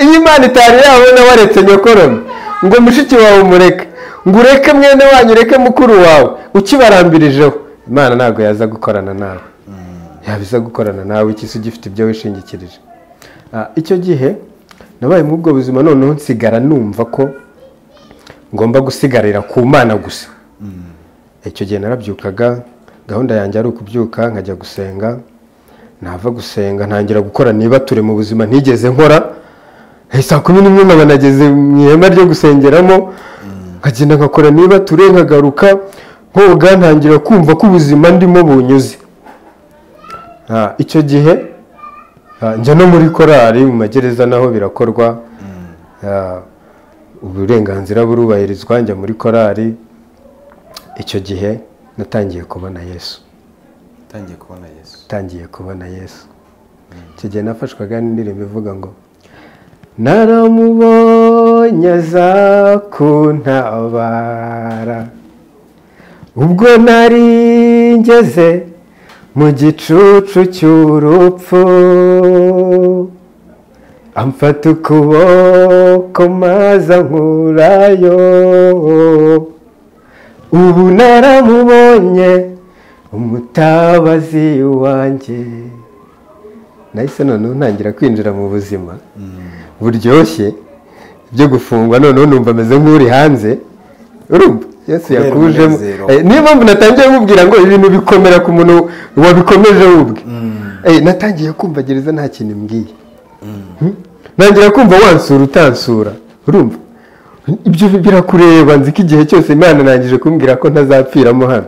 [SPEAKER 1] iyo imana itari yabona waretse nyokorome ngo mushiki wawe umureke ngo ureke mwene wanyu ureke mukuru wawe ukibarambirijeho imana ntabwo yaza gukorana nawe yabiza gukorana nawe iki se ugifite ibyo wishingikirije Ah, icyo gihe nabaye muri ubwo buzima noneho nsigara numva ko ngomba gusigarira ku mana gusa icyo gihe narabyukaga gahunda yanjye ari ukubyuka nkajya gusenga nava gusenga ntangira gukora niba ture mu buzima ntigeze nkora Eh, saa kumi n'imwe nkaba nageze mu ihema ryo gusengeramo nkagenda nkakora niba ture nkagaruka nkoga ntangira kumva ko ubuzima ndimo bunyuze Ah, icyo gihe ah, njya no muri korali mu magereza naho birakorwa Ah, uburenganzira burubahirizwa njya muri korali icyo gihe natangiye kubona yesu
[SPEAKER 2] utangiye kubona yesu
[SPEAKER 1] natangiye kubona yesu icyo gihe nafashwaga n'indirimbo ivuga ngo naramubonye aza kuntabara ubwo nari ngeze mu gicucu cy'urupfu amfata ukuboko maze ankurayo ubu naramubonye umutabazi wanjye nahise noneho ntangira kwinjira mu buzima buryoshye byo gufungwa noneho numva ameze nk'uri hanze urumva yesu
[SPEAKER 2] Kubera
[SPEAKER 1] yakujemo
[SPEAKER 2] umunezero.
[SPEAKER 1] Eh, niyo mpamvu natangiye mubwira ngo ibintu bikomera ku muntu wabikomeje ubwe Eh, natangiye kumva gereza nta kintu imbwiye Hmm? ntangira kumva wansura utansura urumva ibyo birakureba nzi ko igihe cyose imana nangije kumbwira ko ntazapfiramo hano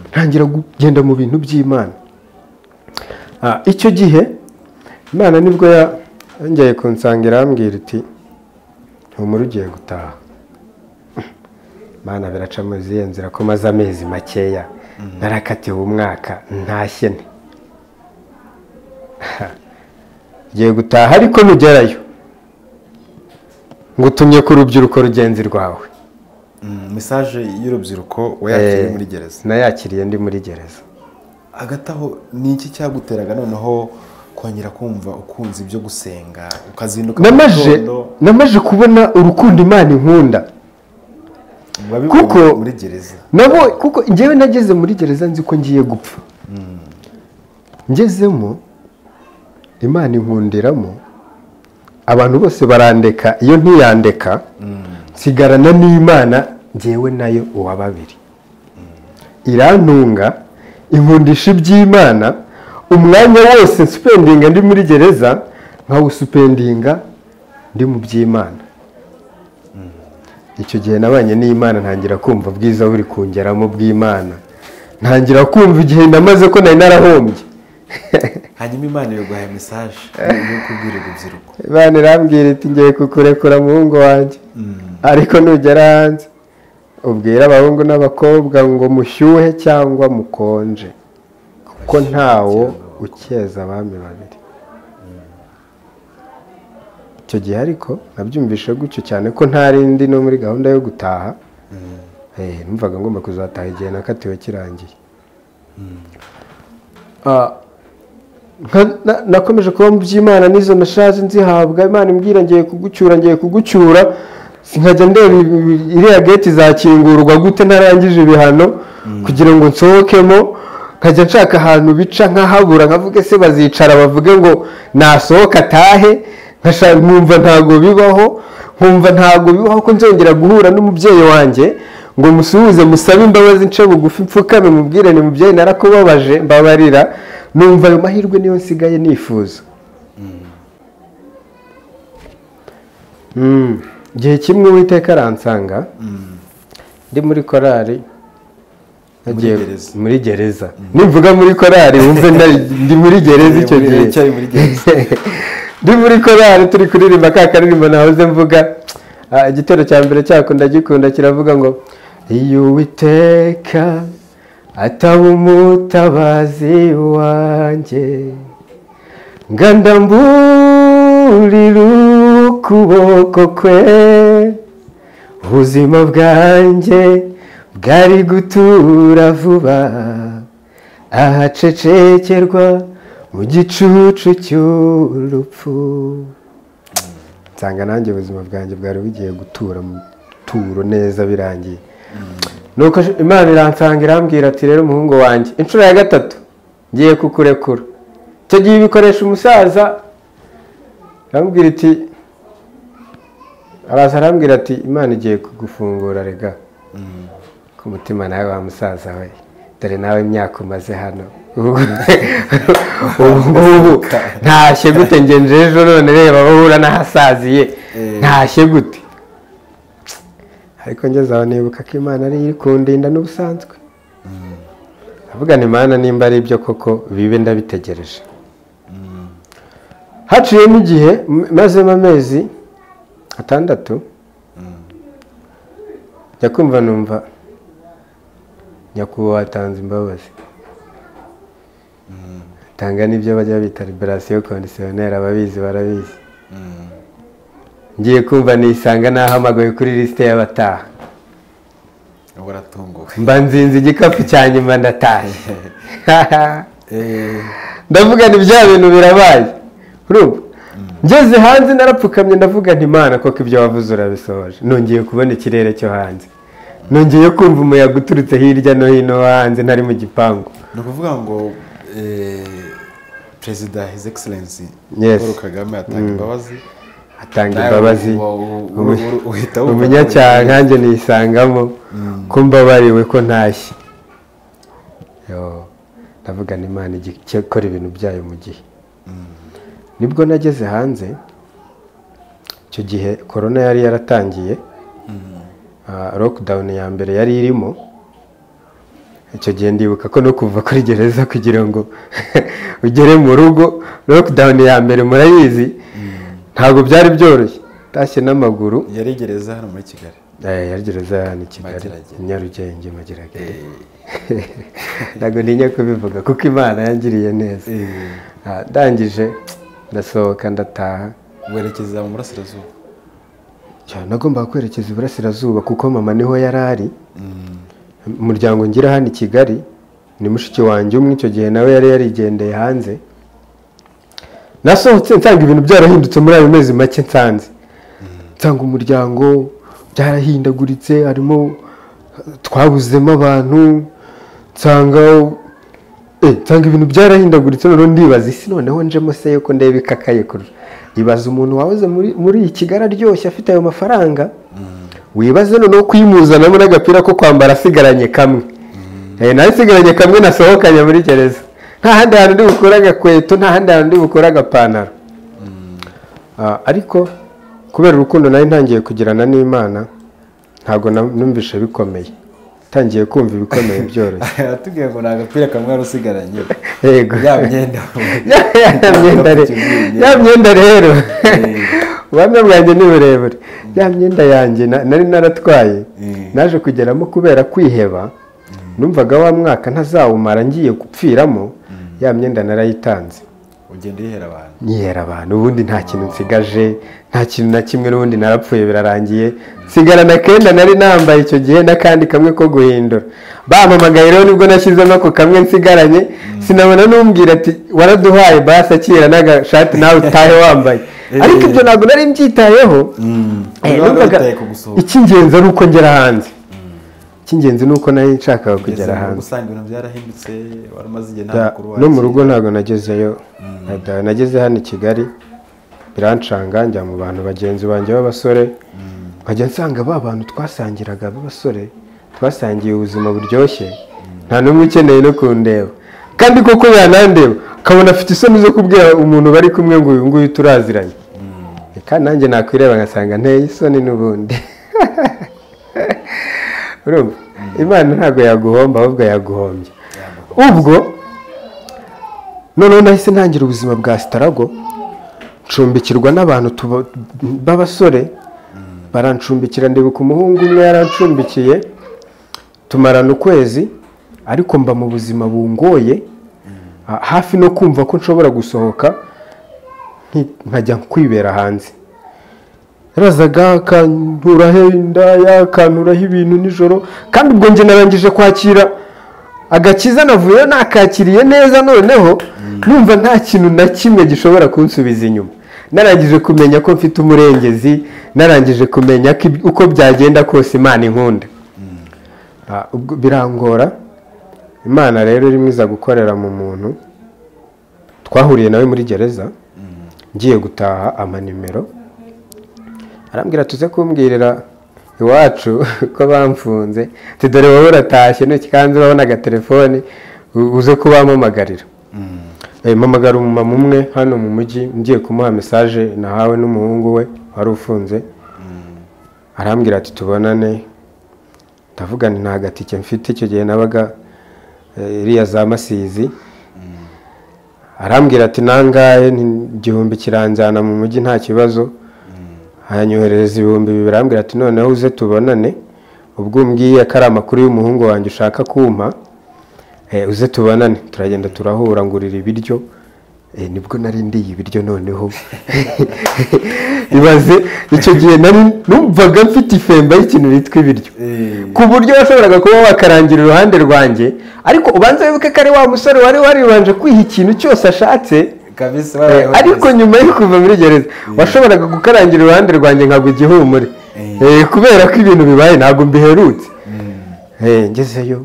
[SPEAKER 1] ntangira kugenda mu bintu by'imana Ah, icyo gihe imana nibwo yongeye kunsanga irambwira iti humura ugiye gutaha imana biraca muri izihe nzira ko maze amezi makeya narakatiwe umwaka ntashye nte ugiye gutaha ariko nugerayo ngutumye ku rubyiruko rugenzi rwawe
[SPEAKER 2] mesaje y'urubyiruko wayakiriye muri gereza
[SPEAKER 1] nayakiriye ndi muri gereza
[SPEAKER 2] hagati aho ni iki cyaguteraga noneho kongera kumva ukunze ibyo gusenga ukazinduka mu
[SPEAKER 1] namaze
[SPEAKER 2] gitondo
[SPEAKER 1] namaze kubona urukundo imana inkunda
[SPEAKER 2] wabibonye
[SPEAKER 1] kuko-
[SPEAKER 2] muri gereza
[SPEAKER 1] nabo kuko njyewe nageze muri gereza nzi ko ngiye gupfa ngezemo imana inkundiramo abantu bose barandeka iyo ntiyandeka nsigarana n'imana ngewe nayo uwa babiri irantunga inkundisha iby'imana umwanya wose nsupendinga ndi muri gereza nkawusupendinga ndi mu by'imana icyo gihe nabanye n'imana ntangira kumva bwiza buri kungeramo bw'imana ntangira kumva igihe namaze ko nari narahombye
[SPEAKER 2] hanyuma imana yaguhaye mesaje yo kubwira urubyiruko
[SPEAKER 1] imana irambwira iti ngiye kukurekura muhungu wanjye ariko nugera hanze ubwire abahungu n'abakobwa ngo mushyuhe cyangwa mukonje kuko ntawo ukeza abami babiri icyo gihe ariko nabyumvishe gutyo cyane ko ntari ndi no muri gahunda yo gutaha Eh, numvaga ngomba kuzataha igihe nakatiwe kirangiye Ah, nka- na- nakomeje kuba mu by'imana n'izo nashaje nzihabwa imana imbwira ngiye kugucyura ngiye kugucyura nkajya ndeba ibi- ibi- iriya geti zakingurwa gute ntarangije ibihano kugira ngo nsohokemo nkajya nshaka ahantu bica nkahabura nkavuge se bazicara bavuge ngo nasohoka atahe nkasha- nkumva ntago bibaho nkumva ntago bibaho ko nzongera guhura n'umubyeyi wanjye ngo musuhuze musabe imbabazi nce bugufi mfukame mubwire ni mubyeyi narakubabaje mbabarira numva ayo mahirwe niyo nsigaye nifuza Mm. igihe kimwe uwiteka aransanga ndi muri korari yagiye
[SPEAKER 2] gereza.
[SPEAKER 1] muri gereza nimvuga muri korari wumve nda- ndi muri gereza icyo
[SPEAKER 2] Muri-
[SPEAKER 1] gihe
[SPEAKER 2] cyari muri gereza.
[SPEAKER 1] ndi muri korari turi kuririmba ka karirimbo nahoze mvuga Ah, igitero cya mbere cyako ndagikunda kiravuga ngo iyo uwiteka ataba umutabazi wanjye nganda mburira ukuboko kwe ubuzima bwanjye bwari gutura vuba ahacecekerwa mu gicucu cy'urupfu nsanga nanjye ubuzima bwanjye bwari bugiye gutura mu turo neza birangiye nuko imana iransanga irambwira ati rero umuhungu wanjye inshuro ya gatatu ngiye kukurekura icyo gihe ibikoresha umusaza arambwira iti araza arambwira ati imana igiye kugufungura rega ku mutima nawe wa musaza we dore nawe imyaka umaze hano ubu ngubu ntashye gute ngenje ejo none reba aho uhura n'ahasaziye
[SPEAKER 2] Eh.
[SPEAKER 1] ntashye gute ariko ngeze aho nibuka ko imana ari iri kundinda n'ubusanzwe avugana imana nimba ari ibyo koko bibe ndabitegereje haciyemo igihe m- mazemo amezi atandatu njya kumva numva nyakubahwa atanze imbabazi atanga n'ibyo bajya bita liberasiyo kondisiyoneri ababizi barabizi ngiye kumva nisanga nahamagaye kuri lisite y'abataha
[SPEAKER 2] waratunguwe
[SPEAKER 1] mba nzinze igikapu cya nyuma ndatashye
[SPEAKER 2] Eh,
[SPEAKER 1] ndavuga ni bya bintu birabaye urumva ngeze hanze narapfukamye ndavuga nti imana koko ibyo wavuze urabisohoje nongeye kubona ikirere cyo hanze nongeye kumva umuyaga uturutse hirya no hino hanze ntari mu gipangu
[SPEAKER 2] ni ukuvuga ngo eh, perezida his excellency
[SPEAKER 1] Yes.
[SPEAKER 2] paul kagame atanga imbabazi
[SPEAKER 1] atanga
[SPEAKER 2] Nawe
[SPEAKER 1] imbabazi
[SPEAKER 2] uba- u- u- uhita wumva
[SPEAKER 1] umunyacyaha nkanjye nisangamo ko mbabariwe ko ntashye Yo, ndavuga ni imana igi- cyo ikora ibintu byayo mu gihe nibwo nageze hanze icyo gihe korona yari yaratangiye Ah, lockdown ya mbere yari irimo icyo gihe ndibuka ko no kuva kuri gereza kugira ngo ugere mu rugo lockdown ya mbere murayizi ntabwo byari byoroshye utashye n'amaguru
[SPEAKER 2] yari gereza hano muri kigali
[SPEAKER 1] Eh, yari gereza hano i kigali
[SPEAKER 2] Mageragere.
[SPEAKER 1] i nyarugenge mageragere ntabwo ntinya kubivuga kuko imana yangiriye neza Ah, ndangije ndasohoka ndataha
[SPEAKER 2] werekeza mu burasirazuba
[SPEAKER 1] cyane nagombaga kwerekeza iburasirazuba kuko mama niho yari ari umuryango ngira hano i kigali ni mushiki wanjye umwe icyo gihe nawe yari yarigendeye hanze nasohotse nsanga ibintu byarahindutse muri ayo mezi make nsanze nsanga umuryango byarahindaguritse harimo twabuzemo abantu nsanga eh, nsanga ibintu byarahindaguritse noneho ndibaza isi noneho njemo se yuko ndeba ikakaye kurusha ibaza umuntu wahoze muri, muri iyi kigali aryoshye afite ayo mafaranga wibaze noneho kuyimuzanamo n'agapira ko kwambara asigaranye kamwe Eh, nayo isigaranye kamwe nasohokanye muri gereza nta handi hantu ndi bukure agakweto nta handi hantu ndi bukure agapantaro Ah, ariko kubera urukundo nari ntangiye kugirana n'imana ntabwo na- numvishe bikomeye ntangiye kumva ibikomeye byoroshye
[SPEAKER 2] aratubwiye ngo nta agapira kamwe wari usigaranye
[SPEAKER 1] yego
[SPEAKER 2] ya myenda
[SPEAKER 1] ya ya myenda re- ya myenda rero ubuhamya bwanjye ni burebure ya myenda yanjye na- nari naratwaye
[SPEAKER 2] Mm.
[SPEAKER 1] naje kugeramo kubera kwiheba numvaga wa mwaka ntazawumara ngiye gupfiramo ya myenda narayitanze
[SPEAKER 2] ugenda uyihera abantu
[SPEAKER 1] nyihera abantu ubundi nta kintu nsigaje nta kintu na kimwe n'ubundi narapfuye birarangiye nsigarana akenda nari nambaye icyo gihe n'akandi kamwe ko guhindura bampamagaye rero nibwo nashyizemo ako kamwe nsigaranye sinabona n'umbwira ati waraduhaye basi akira n'agashati nawe utahe wambaye ariko ibyo ntabwo nari mbyitayeho Eh,
[SPEAKER 2] Wari
[SPEAKER 1] numvaga
[SPEAKER 2] witaye ku gusohoka
[SPEAKER 1] icy'ingenzi ari uko ngera hanze icy'ingenzi ni uko nari nshakaga kugera
[SPEAKER 2] Ugeze mu rugo
[SPEAKER 1] hanze
[SPEAKER 2] usanga ibintu byarahindutse wari umaze igihe nta
[SPEAKER 1] Da-
[SPEAKER 2] makuru
[SPEAKER 1] no mu
[SPEAKER 2] wakira.
[SPEAKER 1] rugo ntabwo nagezeyo Da- nageze hano i kigali birancanga njya mu bantu bagenzi banjye b'abasore nkajya nsanga ba bantu twasangiraga b'abasore twasangiye ubuzima buryoshye nta n'umwe ukeneye no kundeba kandi koko yanandeba akabona afite isoni zo kubwira umuntu bari kumwe ngo uyu nguyu turaziranye reka nanjye nakwireba ngasanga nteye isoni n'ubundi urumva imana ntabwo yaguhomba ahubwo yaguhombye ubwo noneho nahise ntangira ubuzima bwa sitarago ncumbikirwa n'abantu tuba- b'abasore barancumbikira ndibuka umuhungu umwe yarancumbikiye tumarana ukwezi ariko mba mu buzima bungoye ha- hafi no kumva ko nshobora gusohoka nki- nkajya kwibera hanze yarazaga akanturaho indaya akanturaho ibintu nijoro kandi ubwo njye narangije kwakira agakiza navuyeyo nakakiriye neza noneho numva nta kintu na kimwe gishobora kunsubiza inyuma narangije kumenya ko mfite umurengezi narangije kumenya ko ib- uko byagenda kose imana inkunda Ah, ubwo birangora imana rero irimo iza gukorera mu muntu twahuriye nawe muri gereza ngiye gutaha amanimero arambwira tuze kumbwirira iwacu ko bamfunze ati dore wowe uratashye ntoki kandi urabona agatelefoni u- uze kubampamagarira Eh, mpamagara umumama umwe hano mu mujyi ngiye kumuha mesaje nahawe n'umuhungu we wari ufunze arambwira ati tubonane ndavuga nti nta gatike mfite icyo gihe nabaga eh, iriya za masizi arambwira ati nangahe nti- igihumbi kiranjyana mu mujyi nta kibazo aranyoherereza ibihumbi bibiri arambwira ati noneho uze tubonane ubwo umbwiye ko ari amakuru y'umuhungu wanjye ushaka kumpa eh, uze tubonane turagenda turahura ngurira ibiryo Eh, nibwo nari ndiye ibiryo noneho ibaze icyo gihe nari numvaga mfite ifemba y'ikintu bitwa ibiryo
[SPEAKER 2] Eh.
[SPEAKER 1] ku buryo washoboraga kuba wakarangira iruhande rwanjye ariko ubanza wibuke ko ari wa musore wari waribanje kwiha ikintu cyose ashatse
[SPEAKER 2] kabisa
[SPEAKER 1] Eh,
[SPEAKER 2] waraye
[SPEAKER 1] ariko
[SPEAKER 2] wageze.
[SPEAKER 1] nyuma yo kuva muri gereza washoboraga gukarangira iruhande rwanjye nkagwa igihumure Eh, kubera ko ibintu bibaye ntabwo mbiherutse Eh, ngezeyo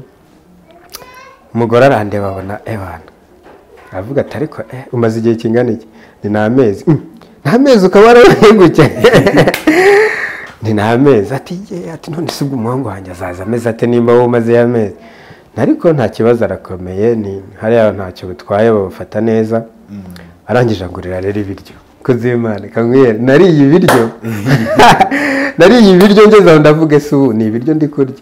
[SPEAKER 1] umugore arandeba abona ebana aravuga ati ariko eh, umaze igihe kingana iki ni nta mezi "Mm, nta mezi ukaba warawuhingutse ni nta mezi ati "Ye, ati none se ubwo umuhungu wanjye azaza ameze ate nimba wowe umaze ya mezi ariko nta kibazo arakomeye ni hariya ntacyo butwaye babafata neza arangije agurira rero ibiryo kuzimana kamwe nariye ibiryo nariye ibiryo ngeze aho ndavuga ese ubu ni ibiryo ndi kurya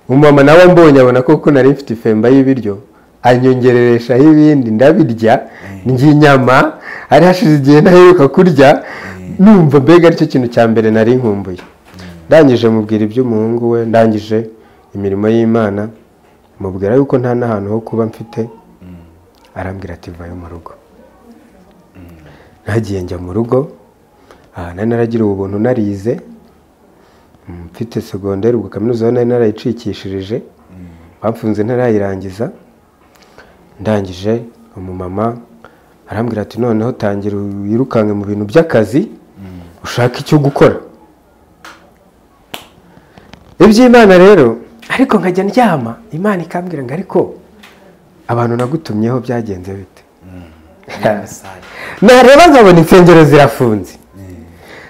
[SPEAKER 1] umumama nawe ambonye abona koko nari mfite ifemba y'ibiryo anyongerereshaho ibindi ndabirya ndya inyama hari hashize igihe ntaheruka kurya numva mbega aricyo kintu cya mbere nari nkumbuye ndangije mubwira iby'umuhungu we ndangije imirimo y'imana mubwira yuko nta n'ahantu ho kuba mfite arambwira ati vayo mu rugo ntagiye njya mu rugo aha nari naragira ubuntu narize Mm, mfite segonderi ubwo kaminuza aho nari narayicikishirije bamfunze ntarayirangiza ndangije umumama arambwira ati noneho tangira wirukanke mu bintu by'akazi ushaka icyo gukora iby'imana rero ariko nkajya ndyama imana ikambwira ngo ariko abantu nagutumyeho byagenze bite nareba nkabona insengero zirafunze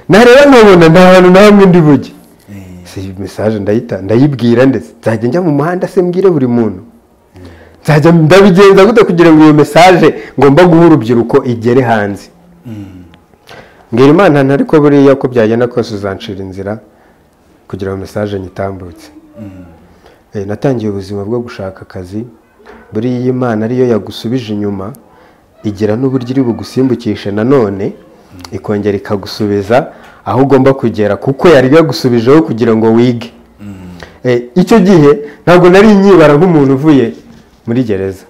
[SPEAKER 1] nareba nkabona nta hantu na hamwe ndi bujye si iyi mesaje ndayita ndayibwira ndetse nzajya njya mu muhanda se mbwire buri muntu nzajya ndabigenza gute kugira ngo iyo mesaje ngomba guha urubyiruko igere hanze mbwira imana ntariko buriya ko byagenda kose uzancira inzira kugira ngo mesaje nyitambutse Eh, natangiye ubuzima bwo gushaka akazi buriya iyi mana ariyo yagusubije inyuma igira n'uburyo iri bugusimbukishe nanone ikongera ikagusubiza aho ugomba kugera kuko yari yagusubijeho kugira ngo wige Eh, icyo gihe ntabwo nari nyibara nk'umuntu uvuye muri gereza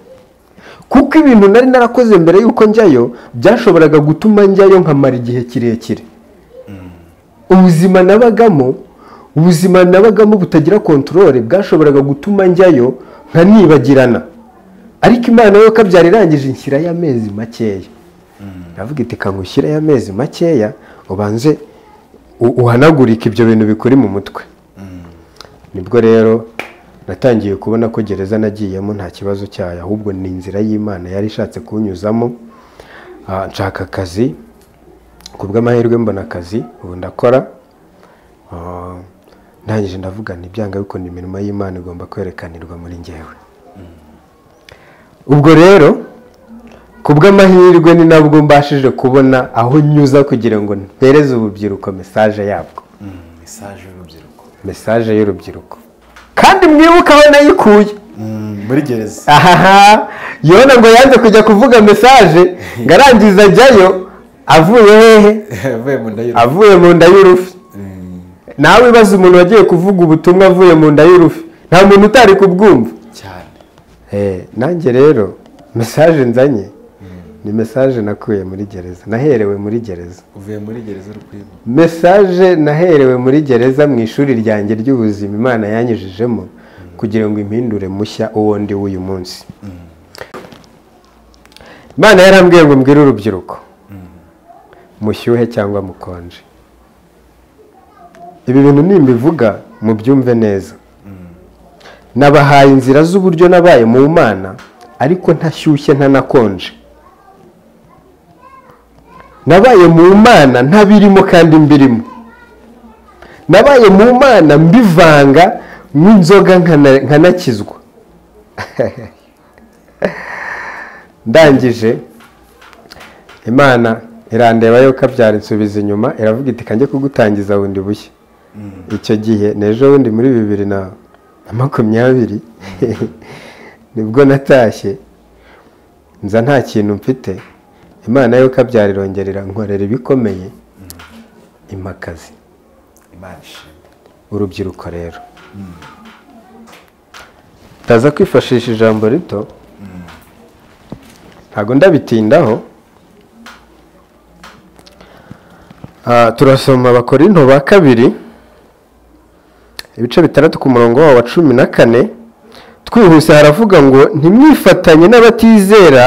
[SPEAKER 1] kuko ibintu nari narakoze mbere y'uko njyayo byashoboraga gutuma njyayo nkamara igihe kirekire ubuzima nabagamo ubuzima nabagamo butagira kontorore bwashoboraga gutuma njyayo nkanibagirana ariko imana yo kabyara irangije inshyirayo amezi makeya ndavuga iti kangu ushyirayo amezi makeya ubanze u- uhanagurike ibyo bintu bikuri mu mutwe nibwo rero natangiye kubona ko gereza nagiyemo nta kibazo cyayo ahubwo ni inzira y'imana yari ishatse kunyuzamo Ah, nshaka akazi ku bw'amahirwe mbona akazi ubu ndakora Ah, ndangije ndavuga nti byanga bikunda imirimo y'imana igomba kwerekanirwa muri ngewe ubwo rero ku bw'amahirwe ni nabwo mbashije kubona aho nyuza kugira ngo mpereze urubyiruko mesaje yabwo
[SPEAKER 2] mesaje y'urubyiruko
[SPEAKER 1] mesaje y'urubyiruko kandi mwibuke aho nayikuye
[SPEAKER 2] muri gereza
[SPEAKER 1] ahaha yona ngo yanze kujya kuvuga mesaje ngo arangiza ajyayo avuye hehe
[SPEAKER 2] avuye mu nda y'urubyiruko
[SPEAKER 1] avuye mu nda y'urufi nawe ibaza umuntu wagiye kuvuga ubutumwa avuye mu nda y'urufi nta muntu utari kubwumva
[SPEAKER 2] cyane
[SPEAKER 1] Eh, nanjye rero mesaje nzanye ni mesaje nakuye muri gereza naherewe muri gereza
[SPEAKER 2] uvuye muri gereza uri kwiba
[SPEAKER 1] mesaje naherewe muri gereza mu ishuri ryanjye ry'ubuzima imana yanyujijemo kugira ngo impindure mushya uwo ndi w'uyu munsi imana yarambwiye ngo mbwire urubyiruko mushyuhe cyangwa mukonje ibi bintu nimbivuga mubyumve neza nabahaye inzira z'uburyo nabaye mu mana ariko ntashyushye ntanakonje nabaye mu mana ntabirimo kandi mbirimo nabaye mu mana mbivanga nk'inzoga nkana- nkanakizwa ndangije imana irandeba yo kabyara insubiza inyuma iravuga iti kange kugutangiza bundi bushya icyo gihe n'ejo bundi muri bibiri na na makumyabiri nibwo natashye nza nta kintu mfite imana yo kabyara irongerera nkorera ibikomeye impakazi
[SPEAKER 2] imana ishimwe
[SPEAKER 1] urubyiruko rero ndaza kwifashisha ijambo rito ntabwo ndabitindaho Ah, turasoma abakorinto ba kabiri ibice bitandatu ku murongo wabo wa cumi na kane twihuse haravuga ngo ntimwifatanye n'abatizera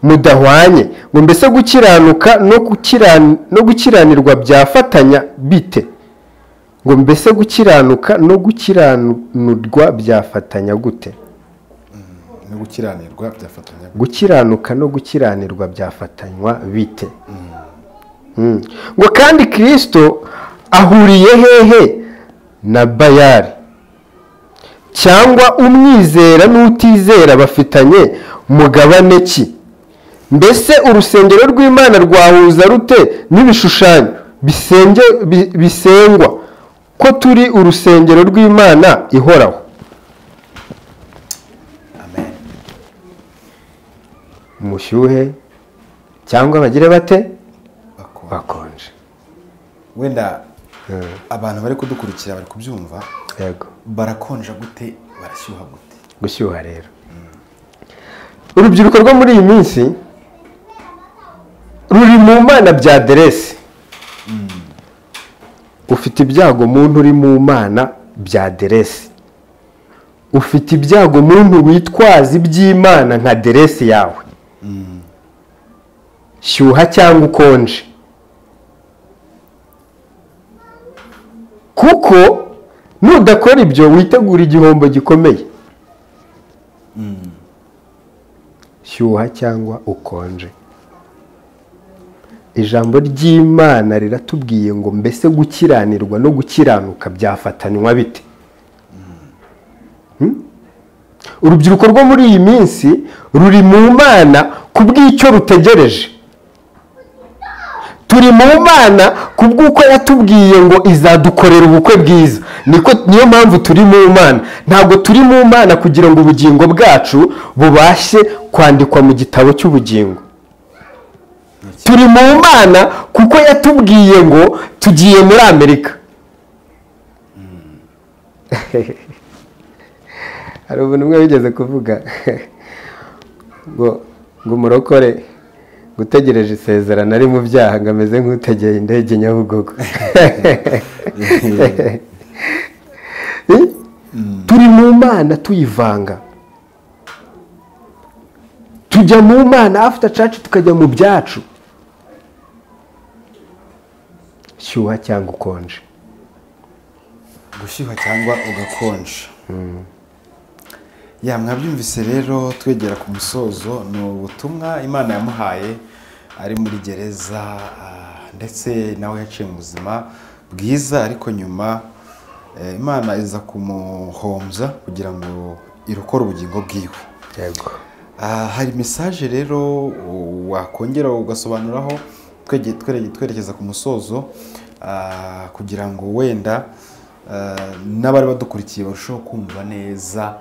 [SPEAKER 1] mudahwanye ngo mbese gukiranuka no gukiran- no gukiranirwa byafatanya bite ngo mbese gukiranuka no gukiranurwa byafatanya gute
[SPEAKER 2] no gukiranirwa byafatanya
[SPEAKER 1] gukiranuka no gukiranirwa byafatanywa bite Mm. ngo kandi kirisito ahuriye hehe na bayari cyangwa umwizera n'utizera bafitanye mugabane ki mbese urusengero rw'imana rwahuza rute n'ibishushanyo bisenge bi- bisengwa ko turi urusengero rw'imana ihoraho umushyuhe cyangwa bagire bate
[SPEAKER 2] bakora
[SPEAKER 1] bakonje
[SPEAKER 2] wenda
[SPEAKER 1] Mm.
[SPEAKER 2] abantu bari kudukurikira bari kubyumva
[SPEAKER 1] yego
[SPEAKER 2] barakonja gute barashyuha gute
[SPEAKER 1] gushyuha rero urubyiruko rwo muri iyi minsi ruri mu mana bya deresi ufite ibyago muntu uri mu mana bya deresi ufite ibyago muntu witwaza iby'imana nka deresi yawe shyuha cyangwa ukonje kuko nudakora ibyo witegura igihombo gikomeye shyuha cyangwa ukonje ijambo ry'imana riratubwiye ngo mbese gukiranirwa no gukiranuka byafatanywa bite Hmm? urubyiruko rwo muri iyi minsi ruri mu mana kubw'icyo rutegereje turi mu mana kubw'uko yatubwiye ngo izadukorera ubukwe bwiza niko niyo mpamvu turi mu mana ntabwo turi mu mana kugira ngo ubugingo bwacu bubashe kwandikwa mu gitabo cy'ubugingo turi mu mana kuko yatubwiye ngo tugiye muri amerika hari umuntu umwe wigeze kuvuga ngo ngo umurokore ngo utegereje isezerano ari mu byaha ngo ameze nk'utegeye indege nyabugogo Eh? turi mu mana tuyivanga tujya mu mana after church tukajya mu byacu shyuha cyangwa ukonje
[SPEAKER 2] gushyuha cyangwa ugakonja ya mwabyumvise rero twegera ku musozo ni ubutumwa imana yamuhaye ari muri gereza ah, ndetse nawe yaciye mu buzima bwiza ariko nyuma eh, imana iza kumuhombya kugira ngo irokore ubugingo bwiwe
[SPEAKER 1] yego
[SPEAKER 2] Ah, hari mesaje rero u- wakongera ugasobanuraho twege- twere- twerekeza ku musozo ah, kugira ngo wenda ah, n'abari badukurikiye barusheho kumva neza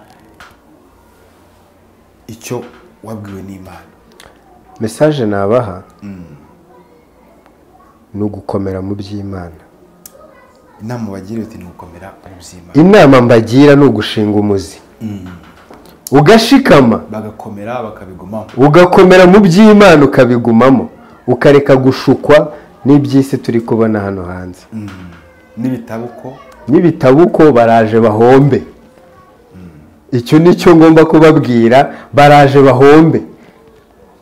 [SPEAKER 2] icyo wabwiwe n'imana
[SPEAKER 1] mesaje nabaha ni ugukomera mu by'imana
[SPEAKER 2] inama bagiriwe iti ni ugukomera mu by'imana
[SPEAKER 1] inama mbagira ni ugushinga umuzi ugashikama
[SPEAKER 2] bagakomera bakabigumamo
[SPEAKER 1] ugakomera mu by'imana ukabigumamo ukareka gushukwa n'iby'isi turi kubona hano hanze
[SPEAKER 2] Mm. n'ibitabo uko
[SPEAKER 1] n'ibitabo uko baraje bahombe icyo ni cyo ngomba kubabwira baraje bahombe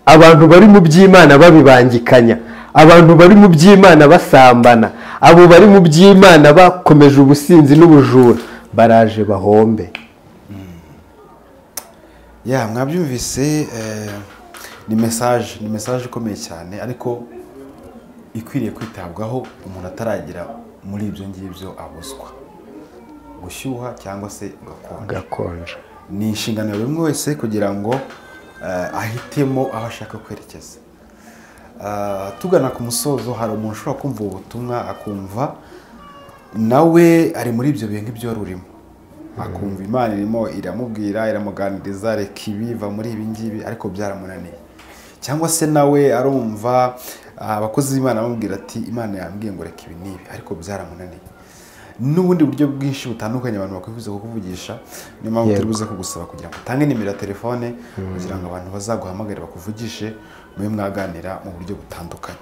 [SPEAKER 1] abantu bari mu by'imana babibangikanya abantu bari mu by'imana basambana abo bari mu by'imana bakomeje ubusinzi n'ubujura baraje bahombe
[SPEAKER 2] ya mwabyumvise eh, ni mesaje ni mesaje ikomeye cyane ariko ikwiriye kwitabwaho umuntu ataragera muri ibyo ngibyo abuzwa gushyuha cyangwa se ugakonja
[SPEAKER 1] gakonje
[SPEAKER 2] ni inshingano ya buri umwe wese kugira ngo eh, ahitemo aho ashaka kwerekeza Ah, tugana ku musozo hari umuntu ushobora kumva ubu butumwa akumva nawe ari muri ibyo bintu ibyo wari urimo akumva imana irimo iramubwira iramuganiriza reka ibi va muri ibi ngibi ariko byaramunaniye cyangwa se nawe arumva ah, abakozi b'imana bamubwira ati imana yambwiye ngo reka ibi n'ibi ariko byaramunaniye n'ubundi buryo bwinshi butandukanye abantu bakwifuza kukuvugisha niyo mpamvu turi
[SPEAKER 1] Yego.
[SPEAKER 2] buze kugusaba kugira ngo utange nimero ya telefone kugira ngo abantu bazaguhamagare bakuvugishe mube mwaganira mu buryo butandukanye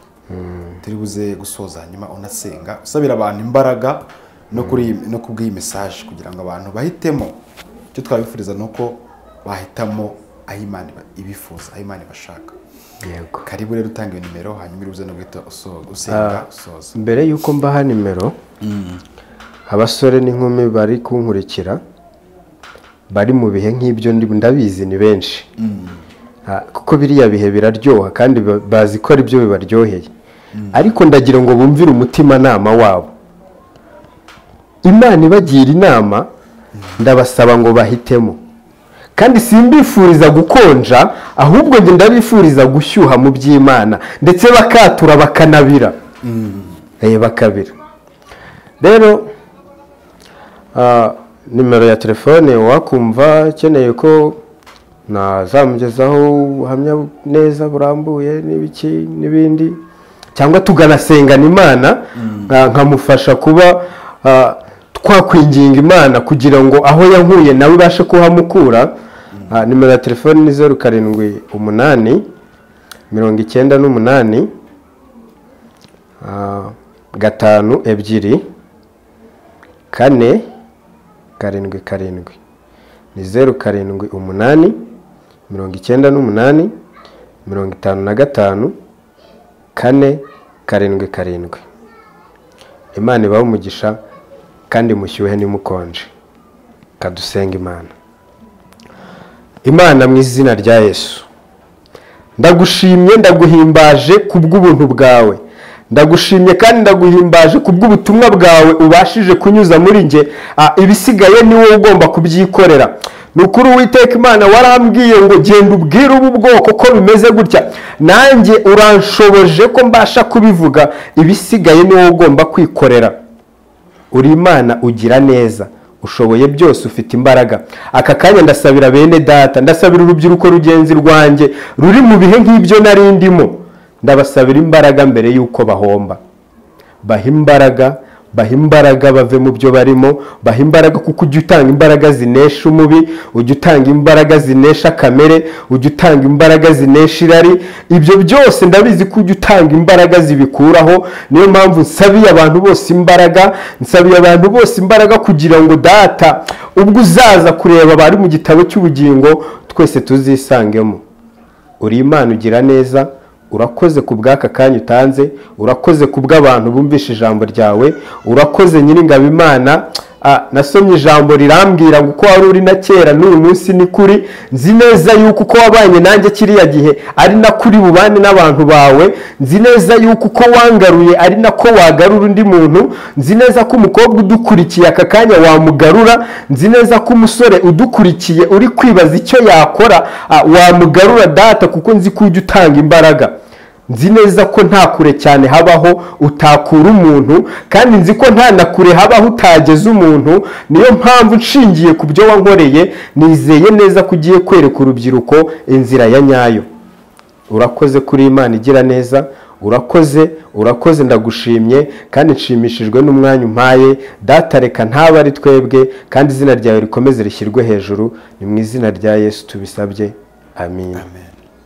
[SPEAKER 2] turi buze gusoza hanyuma unasenga usabira abantu imbaraga no kuri iyi- no kubw'iyi mesaje kugira ngo abantu bahitemo icyo twabifuriza ni uko bahitamo aho Imana iba- ibifuza aho Imana ibashaka
[SPEAKER 1] yego
[SPEAKER 2] karibu rero utanga iyo nimero hanyuma uri buze no guhita uso- usenga usoza
[SPEAKER 1] mbere y'uko mbaha nimero abasore n'inkumi bari kunkurikira bari mu bihe nk'ibyo ndi- ndabizi ni benshi Ah, kuko biriya bihe biraryoha kandi ba- bazi ko aribyo bibaryoheye ariko ndagira ngo bumvire umutimanama wabo imana ibagira inama ndabasaba ngo bahitemo kandi simbifuriza gukonja ahubwo njye ndabifuriza gushyuha mu by'imana ndetse bakatura bakanabira Eh, bakabira rero ah, nimero ya telefone wakumva ukeneye ko nazamugezaho ubuhamya neza burambuye n'ibiki n'ibindi cyangwa tuganasengana imana nka- nkamufasha kuba ah, twakwinginga imana kugira ngo aho yankuye nawe ibashe kuhamukura Ah, nimero ya telefoni ni zeru karindwi umunani mirongo icyenda n'umunani ah, gatanu ebyiri kane karindwi karindwi ni zeru karindwi umunani mirongo icyenda n'umunani mirongo itanu na gatanu kane karindwi karindwi imana ibahe umugisha kandi mushyuhe ntimukonje kadusenga imana imana mu izina rya yesu ndagushimye ndaguhimbaje ku bw'ubuntu bwawe ndagushimye kandi ndaguhimbaje ku bw'ubutumwa bwawe ubashije kunyuza muri nge Ah, ibisigaye ni wowe ugomba kubyikorera ni ukuri uwiteka imana warambwiye ngo genda ubwire ubu bwoko ko bimeze gutya nanjye uranshoboje ko mbasha kubivuga ibisigaye ni wowe ugomba kwikorera uri imana ugira neza ushoboye byose ufite imbaraga aka kanya ndasabira bene data ndasabira urubyiruko rugenzi rwanjye ruri mu bihe nk'ibyo nari ndimo ndabasabira imbaraga mbere y'uko bahomba baha imbaraga baha imbaraga bave mu byo barimo baha imbaraga kuko ujya utanga imbaraga zinesha umubi ujya utanga imbaraga zinesha kamere ujya utanga imbaraga zinesha irari ibyo byose ndabizi ko ujya utanga imbaraga zibikuraho niyo mpamvu nsabiye abantu bose imbaraga nsabiye abantu bose imbaraga kugira ngo data ubwo uzaza kureba abari mu gitabo cy'ubugingo twese tuzisangemo uri imana ugira neza urakoze ku bw'aka kanya utanze urakoze ku bw'abantu bumvishe ijambo ryawe urakoze nyiringabo imana Ah, nasomye ijambo rirambwira ngo uko wari uri na kera n'uyu munsi ni kuri nzi neza yuko uko wabanye nanjye kiriya gihe ari na kuri bubane n'abantu bawe nzi neza yuko uko wangaruye ari nako wagarura undi muntu nzi neza ko umukobwa udukurikiye aka kanya wamugarura nzi neza ko umusore udukurikiye uri kwibaza icyo yakora ah, wamugarura data kuko nzi ko ujya utanga imbaraga nzi neza ko nta kure cyane habaho utakura umuntu kandi nzi ko nta na kure habaho utageza umuntu niyo mpamvu nshingiye ku byo wankoreye nizeye neza ko ugiye kwereka urubyiruko inzira ya nyayo urakoze kuri imana igira neza urakoze urakoze ndagushimye kandi nshimishijwe n'umwanya umpaye data reka ntabe ari twebwe kandi izina ryawe rikomeze rishyirwe hejuru ni mu izina rya yesu tubisabye amin
[SPEAKER 2] amen